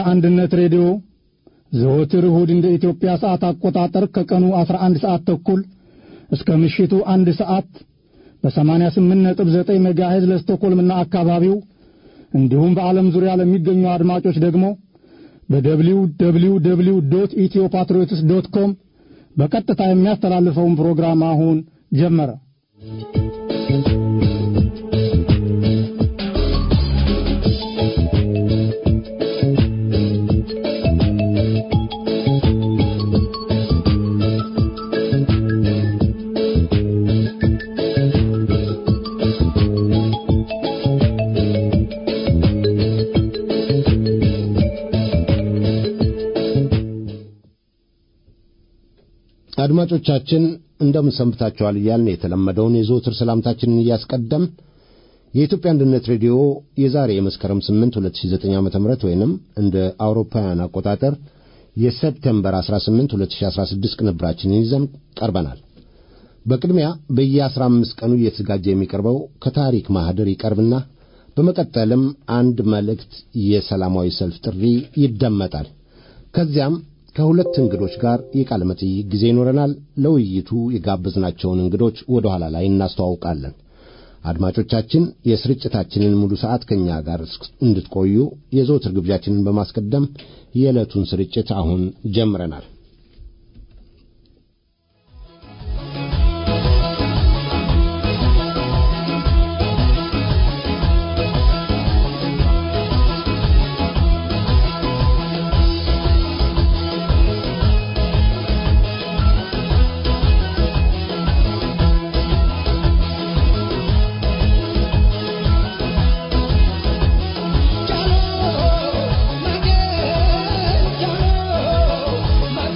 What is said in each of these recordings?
አንድነት ሬዲዮ ዘወትር እሁድ እንደ ኢትዮጵያ ሰዓት አቆጣጠር ከቀኑ 11 ሰዓት ተኩል እስከ ምሽቱ አንድ ሰዓት በ88.9 ሜጋሄዝ ለስቶኮልምና አካባቢው እንዲሁም በዓለም ዙሪያ ለሚገኙ አድማጮች ደግሞ በደብሊው ደብሊው ደብሊው ዶት ኢትዮ ፓትሪዮትስ ዶት ኮም በቀጥታ የሚያስተላልፈውን ፕሮግራም አሁን ጀመረ። አድማጮቻችን እንደምን ሰንብታችኋል እያልን የተለመደውን የዘወትር ሰላምታችንን እያስቀደም የኢትዮጵያ አንድነት ሬዲዮ የዛሬ የመስከረም 8 2009 ዓ.ም ወይንም እንደ አውሮፓውያን አቆጣጠር የሰፕቴምበር 18 2016 ቅንብራችንን ይዘን ቀርበናል። በቅድሚያ በየ15 ቀኑ እየተዘጋጀ የሚቀርበው ከታሪክ ማህደር ይቀርብና በመቀጠልም አንድ መልእክት የሰላማዊ ሰልፍ ጥሪ ይደመጣል። ከዚያም ከሁለት እንግዶች ጋር የቃለ መጠይቅ ጊዜ ይኖረናል። ለውይይቱ የጋበዝናቸውን እንግዶች ወደ ኋላ ላይ እናስተዋውቃለን። አድማጮቻችን የስርጭታችንን ሙሉ ሰዓት ከእኛ ጋር እንድትቆዩ የዘወትር ግብዣችንን በማስቀደም የዕለቱን ስርጭት አሁን ጀምረናል። Jalo,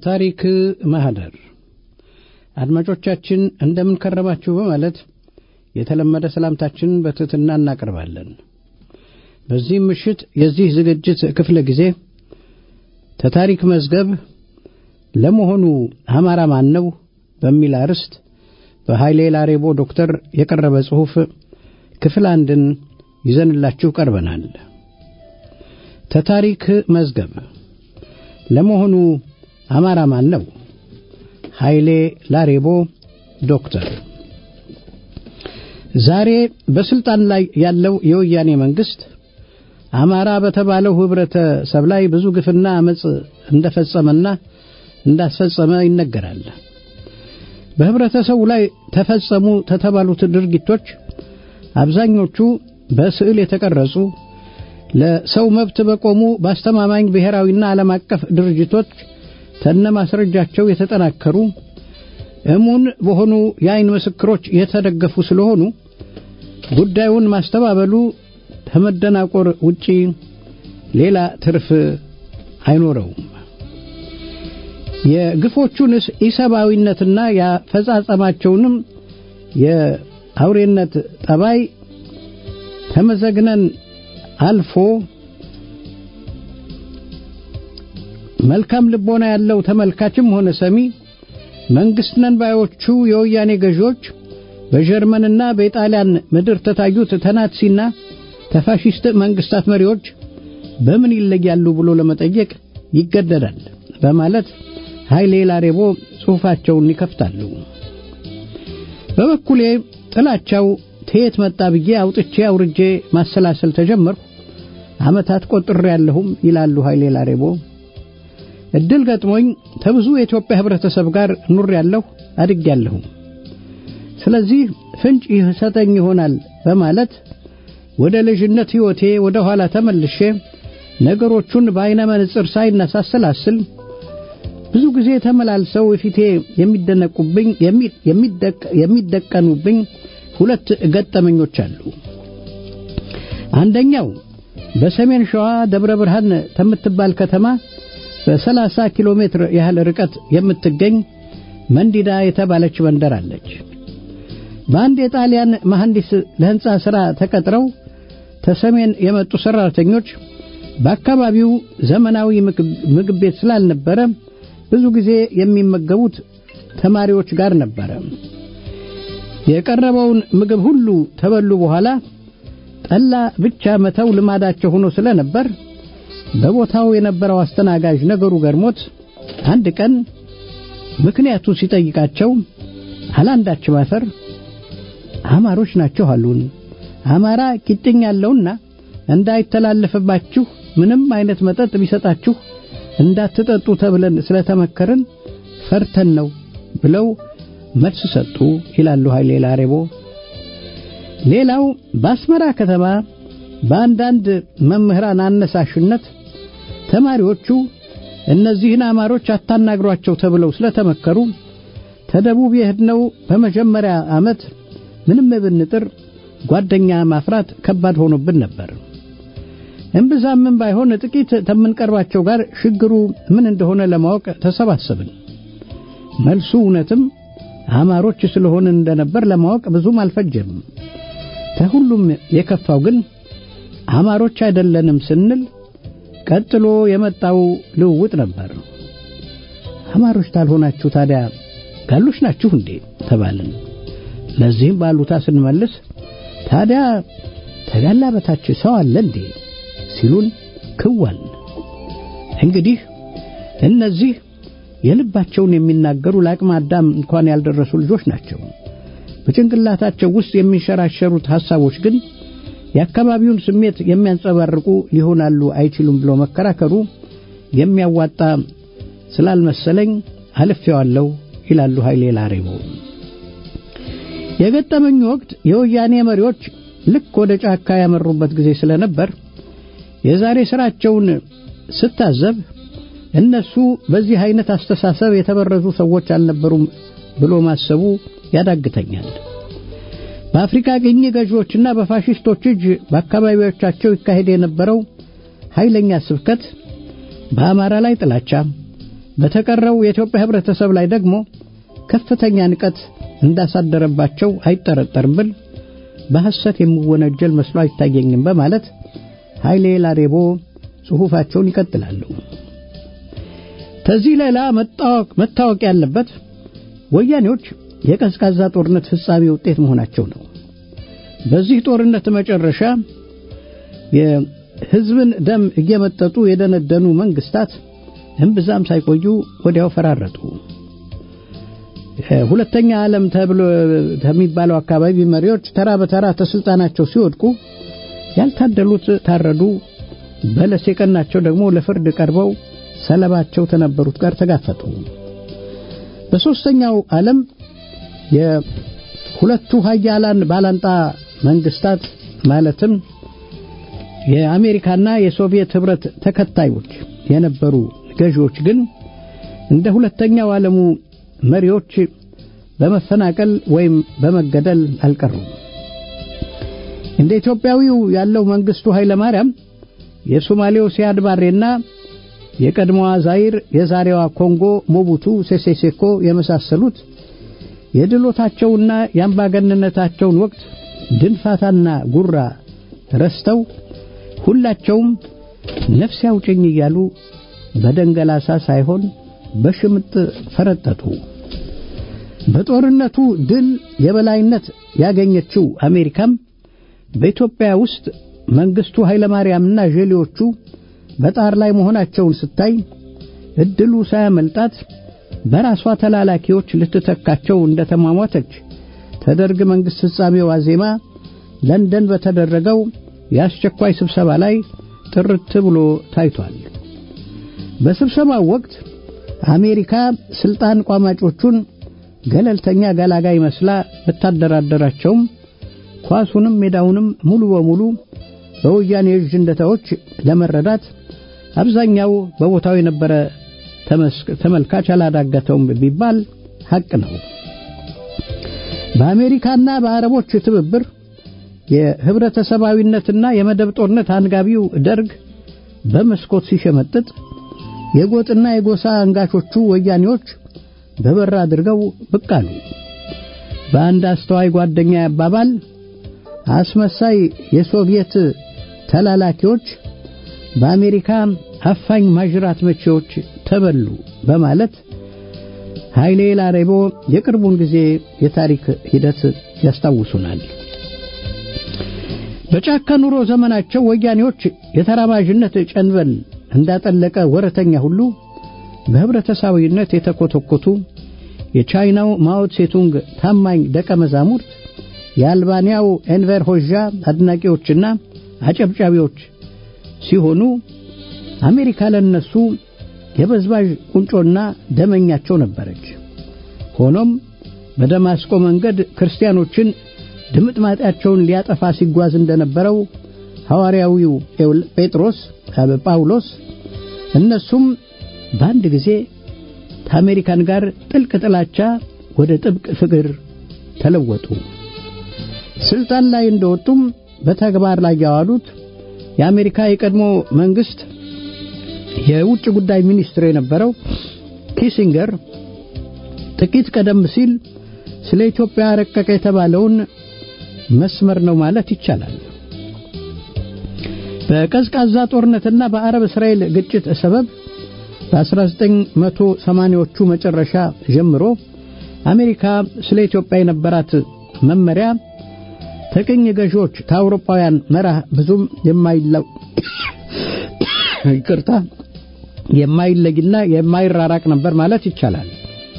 ከታሪክ ማህደር አድማጮቻችን እንደምን ከረማችሁ በማለት የተለመደ ሰላምታችንን በትሕትና እናቀርባለን። በዚህም ምሽት የዚህ ዝግጅት ክፍለ ጊዜ ተታሪክ መዝገብ ለመሆኑ አማራ ማን ነው በሚል አርዕስት በኃይሌ ላሬቦ ዶክተር የቀረበ ጽሑፍ ክፍል አንድን ይዘንላችሁ ቀርበናል። ተታሪክ መዝገብ ለመሆኑ አማራ ማን ነው? ኃይሌ ላሬቦ ዶክተር ዛሬ በስልጣን ላይ ያለው የወያኔ መንግስት አማራ በተባለው ህብረተሰብ ላይ ብዙ ግፍና አመፅ እንደፈጸመና እንዳስፈጸመ ይነገራል። በህብረተሰቡ ላይ ተፈጸሙ ተተባሉት ድርጊቶች አብዛኞቹ በስዕል የተቀረጹ ለሰው መብት በቆሙ በአስተማማኝ ብሔራዊና ዓለም አቀፍ ድርጅቶች ተነማስረጃቸው የተጠናከሩ እሙን በሆኑ የአይን ምስክሮች የተደገፉ ስለሆኑ ጉዳዩን ማስተባበሉ ከመደናቆር ውጪ ሌላ ትርፍ አይኖረውም። የግፎቹን ኢሰብአዊነትና ያፈጻጸማቸውንም የአውሬነት ጠባይ ከመዘግነን አልፎ መልካም ልቦና ያለው ተመልካችም ሆነ ሰሚ መንግስት ነን ባዮቹ የወያኔ ገዢዎች በጀርመንና በኢጣሊያን ምድር ተታዩት ተናትሲና ተፋሺስት መንግስታት መሪዎች በምን ይለያሉ ብሎ ለመጠየቅ ይገደዳል በማለት ኃይሌ ላሬቦ ጽሑፋቸውን ይከፍታሉ። በበኩሌ ጥላቻው ተየት መጣ ብዬ አውጥቼ አውርጄ ማሰላሰል ተጀመርኩ። ዓመታት ቆጥሬ ያለሁም ይላሉ ኃይሌ ላሬቦ። እድል ገጥሞኝ ከብዙ የኢትዮጵያ ህብረተሰብ ጋር ኑር ያለሁ አድግ ያለሁም። ስለዚህ ፍንጭ ይሰጠኝ ይሆናል በማለት ወደ ልጅነት ሕይወቴ ወደ ኋላ ተመልሼ ነገሮቹን በአይነ መነጽር ሳይነሳሰላስል ብዙ ጊዜ ተመላልሰው ፊቴ የሚደነቁብኝ የሚደቀኑብኝ ሁለት ገጠመኞች አሉ። አንደኛው በሰሜን ሸዋ ደብረ ብርሃን ከምትባል ከተማ በሰላሳ ኪሎ ሜትር ያህል ርቀት የምትገኝ መንዲዳ የተባለች መንደር አለች። በአንድ የጣሊያን መሐንዲስ ለህንፃ ሥራ ተቀጥረው ተሰሜን የመጡ ሠራተኞች በአካባቢው ዘመናዊ ምግብ ቤት ስላልነበረ ብዙ ጊዜ የሚመገቡት ተማሪዎች ጋር ነበረ። የቀረበውን ምግብ ሁሉ ተበሉ በኋላ ጠላ ብቻ መተው ልማዳቸው ሆኖ ስለነበር በቦታው የነበረው አስተናጋጅ ነገሩ ገርሞት አንድ ቀን ምክንያቱ ሲጠይቃቸው አላንዳች ማፈር አማሮች ናቸው አሉን። አማራ ቂጥኝ ያለውና እንዳይተላለፍባችሁ ምንም አይነት መጠጥ ቢሰጣችሁ እንዳትጠጡ ተብለን ስለተመከርን ፈርተን ነው ብለው መልስ ሰጡ ይላሉ ኃይሌ ላሬቦ። ሌላው በአስመራ ከተማ በአንዳንድ መምህራን አነሳሽነት ተማሪዎቹ እነዚህን አማሮች አታናግሯቸው ተብለው ስለተመከሩ ተደቡብ የሄድነው በመጀመሪያ ዓመት ምንም ብንጥር ጓደኛ ማፍራት ከባድ ሆኖብን ነበር። እምብዛምን ባይሆን ጥቂት ከምንቀርባቸው ጋር ችግሩ ምን እንደሆነ ለማወቅ ተሰባሰብን። መልሱ እውነትም አማሮች ስለሆን እንደነበር ለማወቅ ብዙም አልፈጀም። ከሁሉም የከፋው ግን አማሮች አይደለንም ስንል ቀጥሎ የመጣው ልውውጥ ነበር። አማሮች ታልሆናችሁ ታዲያ ጋሎች ናችሁ እንዴ ተባልን። ለዚህም ባሉታ ስንመልስ ታዲያ ተጋላ በታች ሰው አለ እንዴ ሲሉን ክዋል። እንግዲህ እነዚህ የልባቸውን የሚናገሩ ለአቅመ አዳም እንኳን ያልደረሱ ልጆች ናቸው። በጭንቅላታቸው ውስጥ የሚንሸራሸሩት ሐሳቦች ግን የአካባቢውን ስሜት የሚያንጸባርቁ ሊሆናሉ አይችሉም ብሎ መከራከሩ የሚያዋጣ ስላልመሰለኝ አልፌዋለሁ ይላሉ ኃይሌ ላሬቦ። የገጠመኝ ወቅት የወያኔ መሪዎች ልክ ወደ ጫካ ያመሩበት ጊዜ ስለነበር የዛሬ ስራቸውን ስታዘብ እነሱ በዚህ አይነት አስተሳሰብ የተበረዙ ሰዎች አልነበሩም ብሎ ማሰቡ ያዳግተኛል። በአፍሪካ ቅኝ ገዢዎችና በፋሽስቶች እጅ በአካባቢዎቻቸው ይካሄድ የነበረው ኃይለኛ ስብከት በአማራ ላይ ጥላቻ፣ በተቀረው የኢትዮጵያ ህብረተሰብ ላይ ደግሞ ከፍተኛ ንቀት እንዳሳደረባቸው አይጠረጠርም ብል በሐሰት የሚወነጀል መስሎ አይታየኝም በማለት ኃይሌ ላሬቦ ጽሑፋቸውን ይቀጥላሉ። ከዚህ ሌላ መታወቅ ያለበት ወያኔዎች የቀዝቃዛ ጦርነት ፍጻሜ ውጤት መሆናቸው ነው። በዚህ ጦርነት መጨረሻ የህዝብን ደም እየመጠጡ የደነደኑ መንግስታት እምብዛም ሳይቆዩ ወዲያው ፈራረጡ። ሁለተኛ ዓለም ተብሎ ከሚባለው አካባቢ መሪዎች ተራ በተራ ተስልጣናቸው ሲወድቁ ያልታደሉት ታረዱ፣ በለስ የቀናቸው ደግሞ ለፍርድ ቀርበው ሰለባቸው ከነበሩት ጋር ተጋፈጡ። በሦስተኛው ዓለም የሁለቱ ሀያላን ባላንጣ መንግስታት ማለትም የአሜሪካና የሶቪየት ህብረት ተከታዮች የነበሩ ገዢዎች ግን እንደ ሁለተኛው ዓለሙ መሪዎች በመፈናቀል ወይም በመገደል አልቀሩም። እንደ ኢትዮጵያዊው ያለው መንግስቱ ኃይለ ማርያም የሶማሌው ሲያድ ባሬና የቀድሞዋ ዛይር የዛሬዋ ኮንጎ ሞቡቱ ሴሴሴኮ የመሳሰሉት የድሎታቸውና የአምባገነነታቸውን ወቅት ድንፋታና ጉራ ረስተው ሁላቸውም ነፍስ ያውጭኝ እያሉ በደንገላሳ ሳይሆን በሽምጥ ፈረጠጡ። በጦርነቱ ድል የበላይነት ያገኘችው አሜሪካም በኢትዮጵያ ውስጥ መንግስቱ ኃይለማርያምና ዤሌዎቹ በጣር ላይ መሆናቸውን ስታይ እድሉ ሳያመልጣት በራሷ ተላላኪዎች ልትተካቸው እንደተሟሟተች ተደርግ መንግስት ፍጻሜ ዋዜማ ለንደን በተደረገው የአስቸኳይ ስብሰባ ላይ ጥርት ብሎ ታይቷል። በስብሰባው ወቅት አሜሪካ ስልጣን ቋማጮቹን ገለልተኛ ገላጋይ መስላ ብታደራደራቸውም ኳሱንም ሜዳውንም ሙሉ በሙሉ በወያኔ እጅ እንደተወች ለመረዳት አብዛኛው በቦታው የነበረ ተመልካች አላዳገተውም ቢባል ሐቅ ነው። በአሜሪካና በአረቦች ትብብር የህብረተሰባዊነትና የመደብ ጦርነት አንጋቢው ደርግ በመስኮት ሲሸመጥጥ የጎጥና የጎሳ አንጋቾቹ ወያኔዎች በበር አድርገው ብቅ አሉ። በአንድ አስተዋይ ጓደኛ አባባል አስመሳይ የሶቪየት ተላላኪዎች በአሜሪካ አፋኝ ማጅራት መቼዎች ተበሉ በማለት ኃይሌ ላሬቦ የቅርቡን ጊዜ የታሪክ ሂደት ያስታውሱናል። በጫካ ኑሮ ዘመናቸው ወያኔዎች የተራማጅነት ጨንበል እንዳጠለቀ ወረተኛ ሁሉ በህብረተሰባዊነት የተኮተኮቱ የቻይናው ማኦ ሴቱንግ ታማኝ ደቀ መዛሙርት የአልባንያው ኤንቨር ሆዣ አድናቂዎችና አጨብጫቢዎች ሲሆኑ አሜሪካ ለነሱ የበዝባዥ ቁንጮና ደመኛቸው ነበረች። ሆኖም በደማስቆ መንገድ ክርስቲያኖችን ድምጥማጣቸውን ሊያጠፋ ሲጓዝ እንደነበረው ሐዋርያዊው ጴጥሮስ ጳውሎስ እነሱም በአንድ ጊዜ ከአሜሪካን ጋር ጥልቅ ጥላቻ ወደ ጥብቅ ፍቅር ተለወጡ። ስልጣን ላይ እንደወጡም በተግባር ላይ ያዋሉት የአሜሪካ የቀድሞ መንግስት የውጭ ጉዳይ ሚኒስትር የነበረው ኪሲንገር ጥቂት ቀደም ሲል ስለ ኢትዮጵያ ረቀቀ የተባለውን መስመር ነው ማለት ይቻላል። በቀዝቃዛ ጦርነትና በአረብ እስራኤል ግጭት ሰበብ በ1980ዎቹ መጨረሻ ጀምሮ አሜሪካ ስለ ኢትዮጵያ የነበራት መመሪያ ከቅኝ ገዢዎች ከአውሮፓውያን መራህ ብዙም የማይለው ይቅርታ የማይለይና የማይራራቅ ነበር ማለት ይቻላል።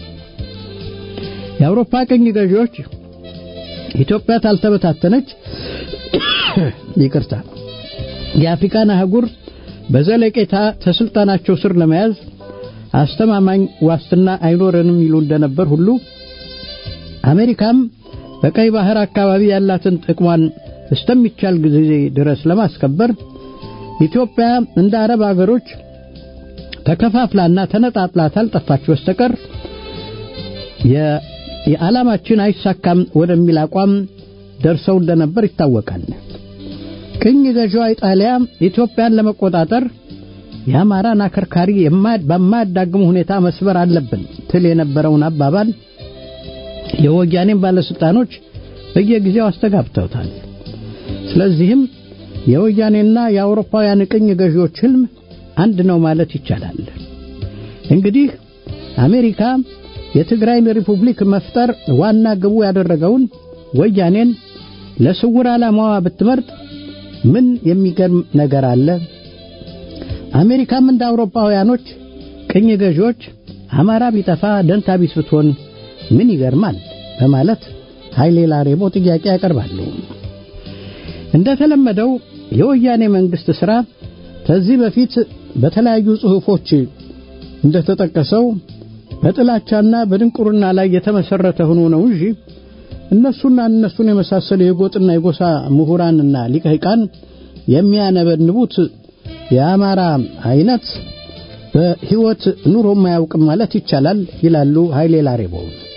የአውሮፓ ቅኝ ገዢዎች ኢትዮጵያ ታልተበታተነች ይቅርታ የአፍሪካን አህጉር በዘለቄታ ተስልጣናቸው ስር ለመያዝ አስተማማኝ ዋስትና አይኖረንም ይሉ እንደነበር ሁሉ አሜሪካም በቀይ ባህር አካባቢ ያላትን ጥቅሟን እስከሚቻል ጊዜ ድረስ ለማስከበር ኢትዮጵያ እንደ አረብ አገሮች ተከፋፍላና ተነጣጥላ ታልጠፋች በስተቀር የዓላማችን አይሳካም ወደሚል አቋም ደርሰው እንደነበር ይታወቃል። ቅኝ ገዢዋ ኢጣሊያ ኢትዮጵያን ለመቆጣጠር የአማራን አከርካሪ በማያዳግሙ ሁኔታ መስበር አለብን ትል የነበረውን አባባል የወያኔን ባለስልጣኖች በየጊዜው አስተጋብተውታል። ስለዚህም የወያኔና የአውሮፓውያን ቅኝ ገዢዎች ህልም አንድ ነው ማለት ይቻላል። እንግዲህ አሜሪካ የትግራይን ሪፑብሊክ መፍጠር ዋና ግቡ ያደረገውን ወያኔን ለስውር ዓላማዋ ብትመርጥ ምን የሚገርም ነገር አለ? አሜሪካም እንደ አውሮፓውያኖች ቅኝ ገዢዎች አማራ ቢጠፋ ደንታ ቢስ ብትሆን ምን ይገርማል? በማለት ኃይሌ ላሬቦ ጥያቄ ያቀርባሉ። እንደተለመደው የወያኔ መንግስት ሥራ ከዚህ በፊት በተለያዩ ጽሑፎች እንደተጠቀሰው በጥላቻና በድንቁርና ላይ የተመሰረተ ሆኖ ነው እንጂ እነሱና እነሱን የመሳሰሉ የጎጥና የጎሳ ምሁራንና ሊቀሂቃን የሚያነበንቡት የአማራ አይነት በሕይወት ኑሮ ማያውቅም ማለት ይቻላል ይላሉ ኃይሌ ላሬቦ።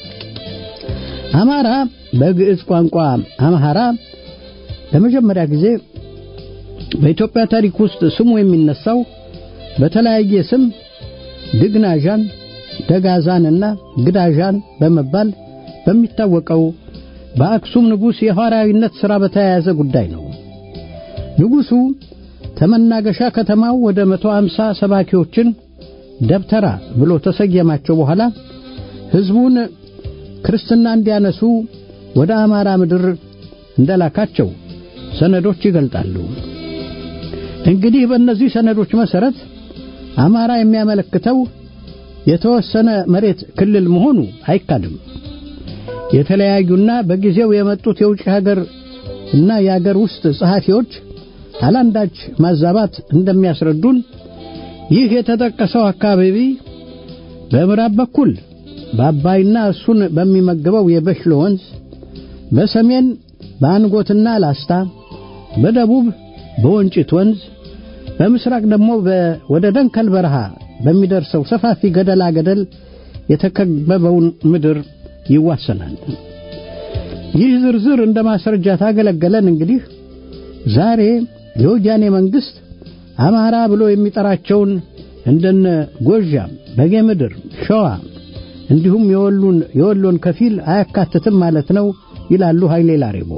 አማራ በግዕዝ ቋንቋ አምሃራ ለመጀመሪያ ጊዜ በኢትዮጵያ ታሪክ ውስጥ ስሙ የሚነሳው በተለያየ ስም ድግናዣን፣ ደጋዛንና ግዳዣን በመባል በሚታወቀው በአክሱም ንጉሥ የሐዋርያዊነት ሥራ በተያያዘ ጉዳይ ነው። ንጉሡ ተመናገሻ ከተማው ወደ መቶ አምሳ ሰባኪዎችን ደብተራ ብሎ ተሰየማቸው በኋላ ሕዝቡን ክርስትና እንዲያነሱ ወደ አማራ ምድር እንደላካቸው ሰነዶች ይገልጣሉ። እንግዲህ በእነዚህ ሰነዶች መሠረት አማራ የሚያመለክተው የተወሰነ መሬት ክልል መሆኑ አይካድም። የተለያዩና በጊዜው የመጡት የውጭ ሀገር እና የሀገር ውስጥ ጸሐፊዎች አላንዳች ማዛባት እንደሚያስረዱን ይህ የተጠቀሰው አካባቢ በምዕራብ በኩል በአባይና እሱን በሚመግበው የበሽሎ ወንዝ፣ በሰሜን በአንጎትና ላስታ፣ በደቡብ በወንጭት ወንዝ፣ በምስራቅ ደግሞ ወደ ደንከል በረሃ በሚደርሰው ሰፋፊ ገደላ ገደል የተከበበውን ምድር ይዋሰናል። ይህ ዝርዝር እንደ ማስረጃ ታገለገለን። እንግዲህ ዛሬ የወያኔ መንግስት አማራ ብሎ የሚጠራቸውን እንደነ ጎዣም፣ በጌ ምድር፣ ሸዋ እንዲሁም የወሎን የወሎን ከፊል አያካትትም ማለት ነው ይላሉ ኃይሌ ላሬቦ።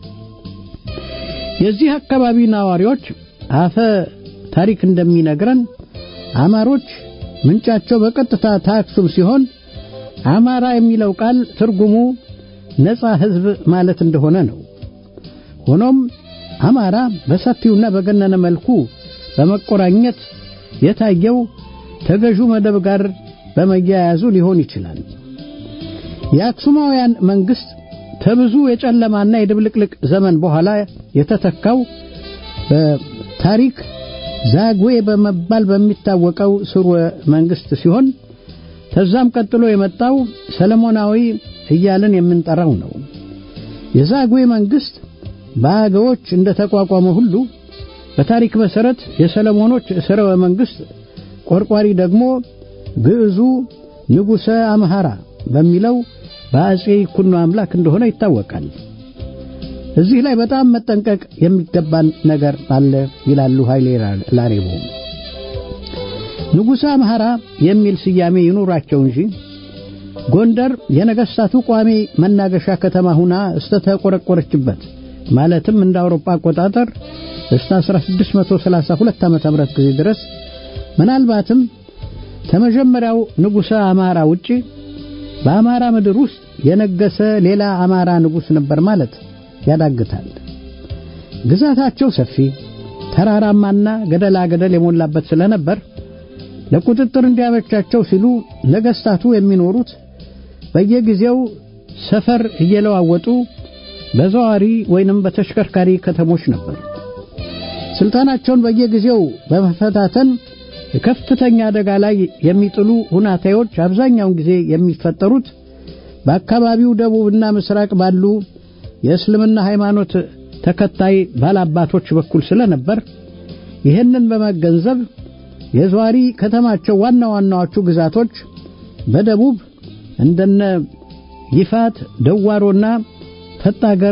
የዚህ አካባቢ ነዋሪዎች አፈ ታሪክ እንደሚነግረን አማሮች ምንጫቸው በቀጥታ ታክሱም ሲሆን አማራ የሚለው ቃል ትርጉሙ ነፃ ሕዝብ ማለት እንደሆነ ነው። ሆኖም አማራ በሰፊውና በገነነ መልኩ በመቆራኘት የታየው ተገዡ መደብ ጋር በመያያዙ ሊሆን ይችላል። የአክሱማውያን መንግስት ከብዙ የጨለማና የድብልቅልቅ ዘመን በኋላ የተተካው በታሪክ ዛግዌ በመባል በሚታወቀው ስርወ መንግስት ሲሆን ከዛም ቀጥሎ የመጣው ሰለሞናዊ እያልን የምንጠራው ነው። የዛግዌ መንግስት በአገዎች እንደተቋቋመ ሁሉ በታሪክ መሰረት የሰለሞኖች ስርወ መንግስት ቆርቋሪ ደግሞ ግዕዙ ንጉሠ አምሃራ በሚለው በአጼ ይኩኖ አምላክ እንደሆነ ይታወቃል። እዚህ ላይ በጣም መጠንቀቅ የሚገባን ነገር አለ ይላሉ ኃይሌ ላሬቦ። ንጉሠ አምሃራ የሚል ስያሜ ይኑራቸው እንጂ ጎንደር የነገሥታቱ ቋሚ መናገሻ ከተማ ሁና እስተተቆረቆረችበት ማለትም እንደ አውሮፓ አቆጣጠር እስከ 1632 ዓ.ም ጊዜ ድረስ ምናልባትም ከመጀመሪያው ንጉሠ አማራ ውጪ በአማራ ምድር ውስጥ የነገሰ ሌላ አማራ ንጉሥ ነበር ማለት ያዳግታል። ግዛታቸው ሰፊ ተራራማና ገደላ ገደል የሞላበት ስለነበር ለቁጥጥር እንዲያመቻቸው ሲሉ ነገስታቱ የሚኖሩት በየጊዜው ሰፈር እየለዋወጡ በዘዋሪ ወይንም በተሽከርካሪ ከተሞች ነበር። ስልጣናቸውን በየጊዜው በመፈታተን ከፍተኛ አደጋ ላይ የሚጥሉ ሁናቴዎች አብዛኛውን ጊዜ የሚፈጠሩት በአካባቢው ደቡብና ምስራቅ ባሉ የእስልምና ሃይማኖት ተከታይ ባላባቶች በኩል ስለነበር ይህንን በመገንዘብ የዘዋሪ ከተማቸው ዋና ዋናዎቹ ግዛቶች በደቡብ እንደነ ይፋት፣ ደዋሮና ፈጣገር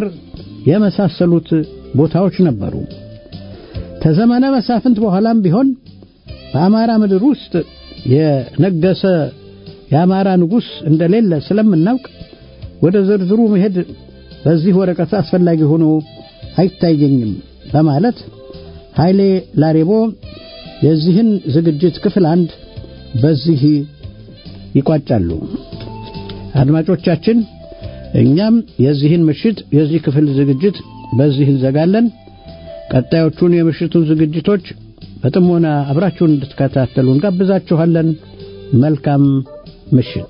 የመሳሰሉት ቦታዎች ነበሩ። ከዘመነ መሳፍንት በኋላም ቢሆን በአማራ ምድር ውስጥ የነገሰ የአማራ ንጉሥ እንደሌለ ስለምናውቅ ወደ ዝርዝሩ መሄድ በዚህ ወረቀት አስፈላጊ ሆኖ አይታየኝም በማለት ኃይሌ ላሬቦ የዚህን ዝግጅት ክፍል አንድ በዚህ ይቋጫሉ። አድማጮቻችን እኛም የዚህን ምሽት የዚህ ክፍል ዝግጅት በዚህ እንዘጋለን። ቀጣዮቹን የምሽቱን ዝግጅቶች በጥሞና አብራችሁን እንድትከታተሉ እንጋብዛችኋለን። መልካም ምሽት።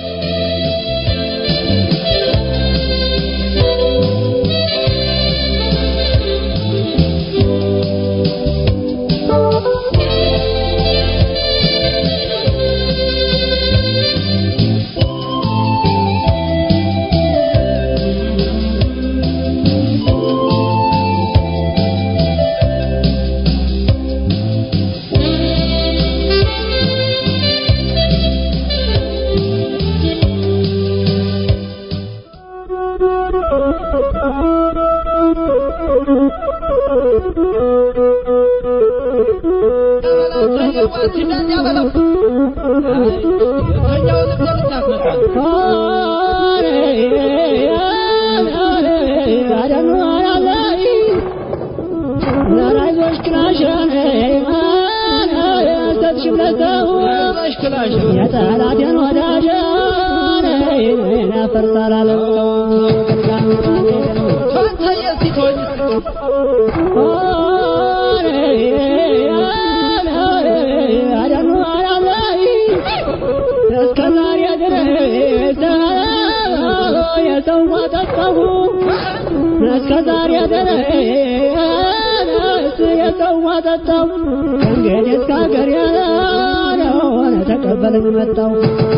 እስከዛሬ ድረስ የሰው ማጠጣው ከእንግዲህ እስከ ሀገር ያለሆነ ተቀበለኝ መጣው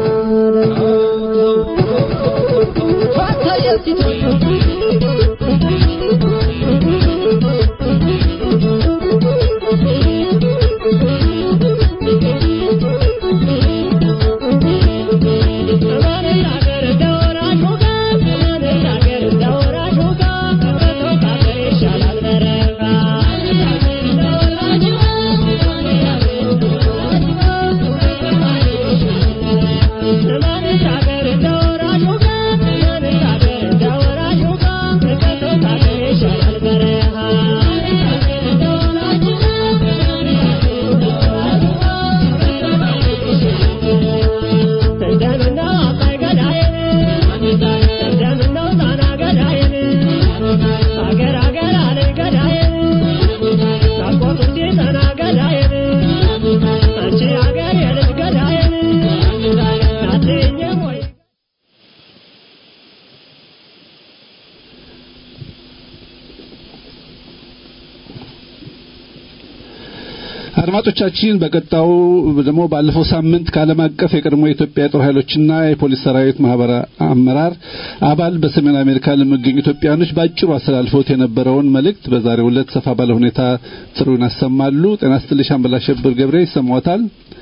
አድማጮቻችን በቀጣው ደግሞ ባለፈው ሳምንት ከዓለም አቀፍ የቀድሞ የኢትዮጵያ የጦር ኃይሎችና የፖሊስ ሰራዊት ማህበር አመራር አባል በሰሜን አሜሪካ ለሚገኙ ኢትዮጵያኖች ባጭሩ አስተላልፈውት የነበረውን መልእክት በዛሬው ዕለት ሰፋ ባለ ሁኔታ ጥሩን ያሰማሉ። ጤና ይስጥልኝ ሻምበል አሸብር ገብሬ ይሰማዎታል?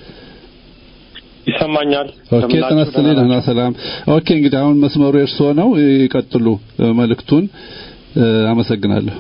ይሰማኛል። ኦኬ ጤና ይስጥልኝ። ደህና ሰላም። ኦኬ እንግዲህ አሁን መስመሩ የእርስዎ ነው። ይቀጥሉ መልእክቱን። አመሰግናለሁ።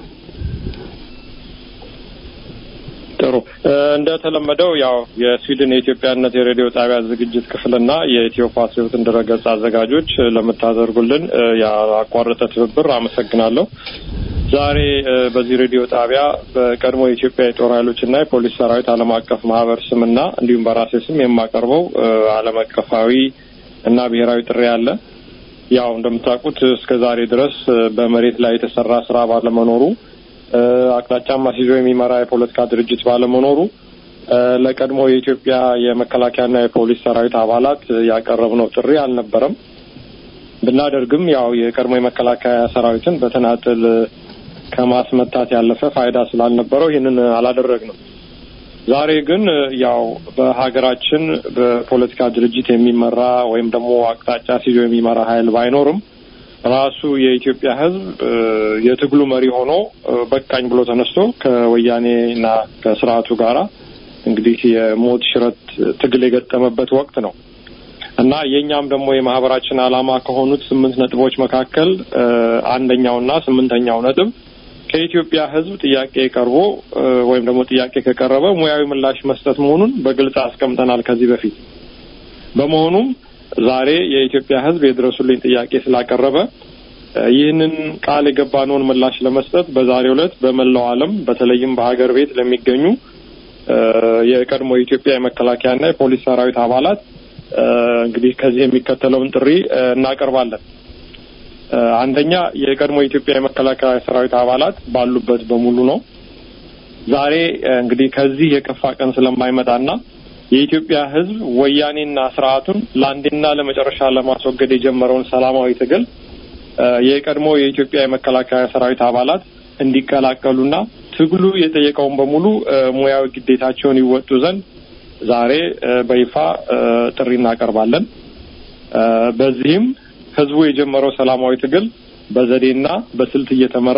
ጥሩ እንደተለመደው ያው የስዊድን የኢትዮጵያነት የሬዲዮ ጣቢያ ዝግጅት ክፍልና የኢትዮ ፓትሪዮትን ድረገጽ አዘጋጆች ለምታደርጉልን ያላቋረጠ ትብብር አመሰግናለሁ። ዛሬ በዚህ ሬዲዮ ጣቢያ በቀድሞ የኢትዮጵያ የጦር ኃይሎችና የፖሊስ ሰራዊት ዓለም አቀፍ ማህበር ስምና እንዲሁም በራሴ ስም የማቀርበው ዓለም አቀፋዊ እና ብሔራዊ ጥሪ አለ። ያው እንደምታውቁት እስከ ዛሬ ድረስ በመሬት ላይ የተሰራ ስራ ባለመኖሩ አቅጣጫ ማስይዞ የሚመራ የፖለቲካ ድርጅት ባለመኖሩ ለቀድሞ የኢትዮጵያ የመከላከያና የፖሊስ ሰራዊት አባላት ያቀረብነው ጥሪ አልነበረም። ብናደርግም ያው የቀድሞ የመከላከያ ሰራዊትን በተናጥል ከማስመታት ያለፈ ፋይዳ ስላልነበረው ይህንን አላደረግንም። ዛሬ ግን ያው በሀገራችን በፖለቲካ ድርጅት የሚመራ ወይም ደግሞ አቅጣጫ ሲዞ የሚመራ ኃይል ባይኖርም ራሱ የኢትዮጵያ ሕዝብ የትግሉ መሪ ሆኖ በቃኝ ብሎ ተነስቶ ከወያኔና ከስርዓቱ ጋራ እንግዲህ የሞት ሽረት ትግል የገጠመበት ወቅት ነው እና የእኛም ደግሞ የማህበራችን ዓላማ ከሆኑት ስምንት ነጥቦች መካከል አንደኛውና ስምንተኛው ነጥብ ከኢትዮጵያ ሕዝብ ጥያቄ ቀርቦ ወይም ደግሞ ጥያቄ ከቀረበ ሙያዊ ምላሽ መስጠት መሆኑን በግልጽ አስቀምጠናል ከዚህ በፊት። በመሆኑም ዛሬ የኢትዮጵያ ሕዝብ የድረሱልኝ ጥያቄ ስላቀረበ ይህንን ቃል የገባነውን ምላሽ ለመስጠት በዛሬው ዕለት በመላው ዓለም በተለይም በሀገር ቤት ለሚገኙ የቀድሞ የኢትዮጵያ የመከላከያና የፖሊስ ሰራዊት አባላት እንግዲህ ከዚህ የሚከተለውን ጥሪ እናቀርባለን። አንደኛ የቀድሞ የኢትዮጵያ የመከላከያ ሰራዊት አባላት ባሉበት በሙሉ ነው። ዛሬ እንግዲህ ከዚህ የከፋ ቀን ስለማይመጣና የኢትዮጵያ ሕዝብ ወያኔና ስርዓቱን ለአንዴና ለመጨረሻ ለማስወገድ የጀመረውን ሰላማዊ ትግል የቀድሞ የኢትዮጵያ የመከላከያ ሰራዊት አባላት እንዲቀላቀሉና ትግሉ የጠየቀውን በሙሉ ሙያዊ ግዴታቸውን ይወጡ ዘንድ ዛሬ በይፋ ጥሪ እናቀርባለን። በዚህም ህዝቡ የጀመረው ሰላማዊ ትግል በዘዴና በስልት እየተመራ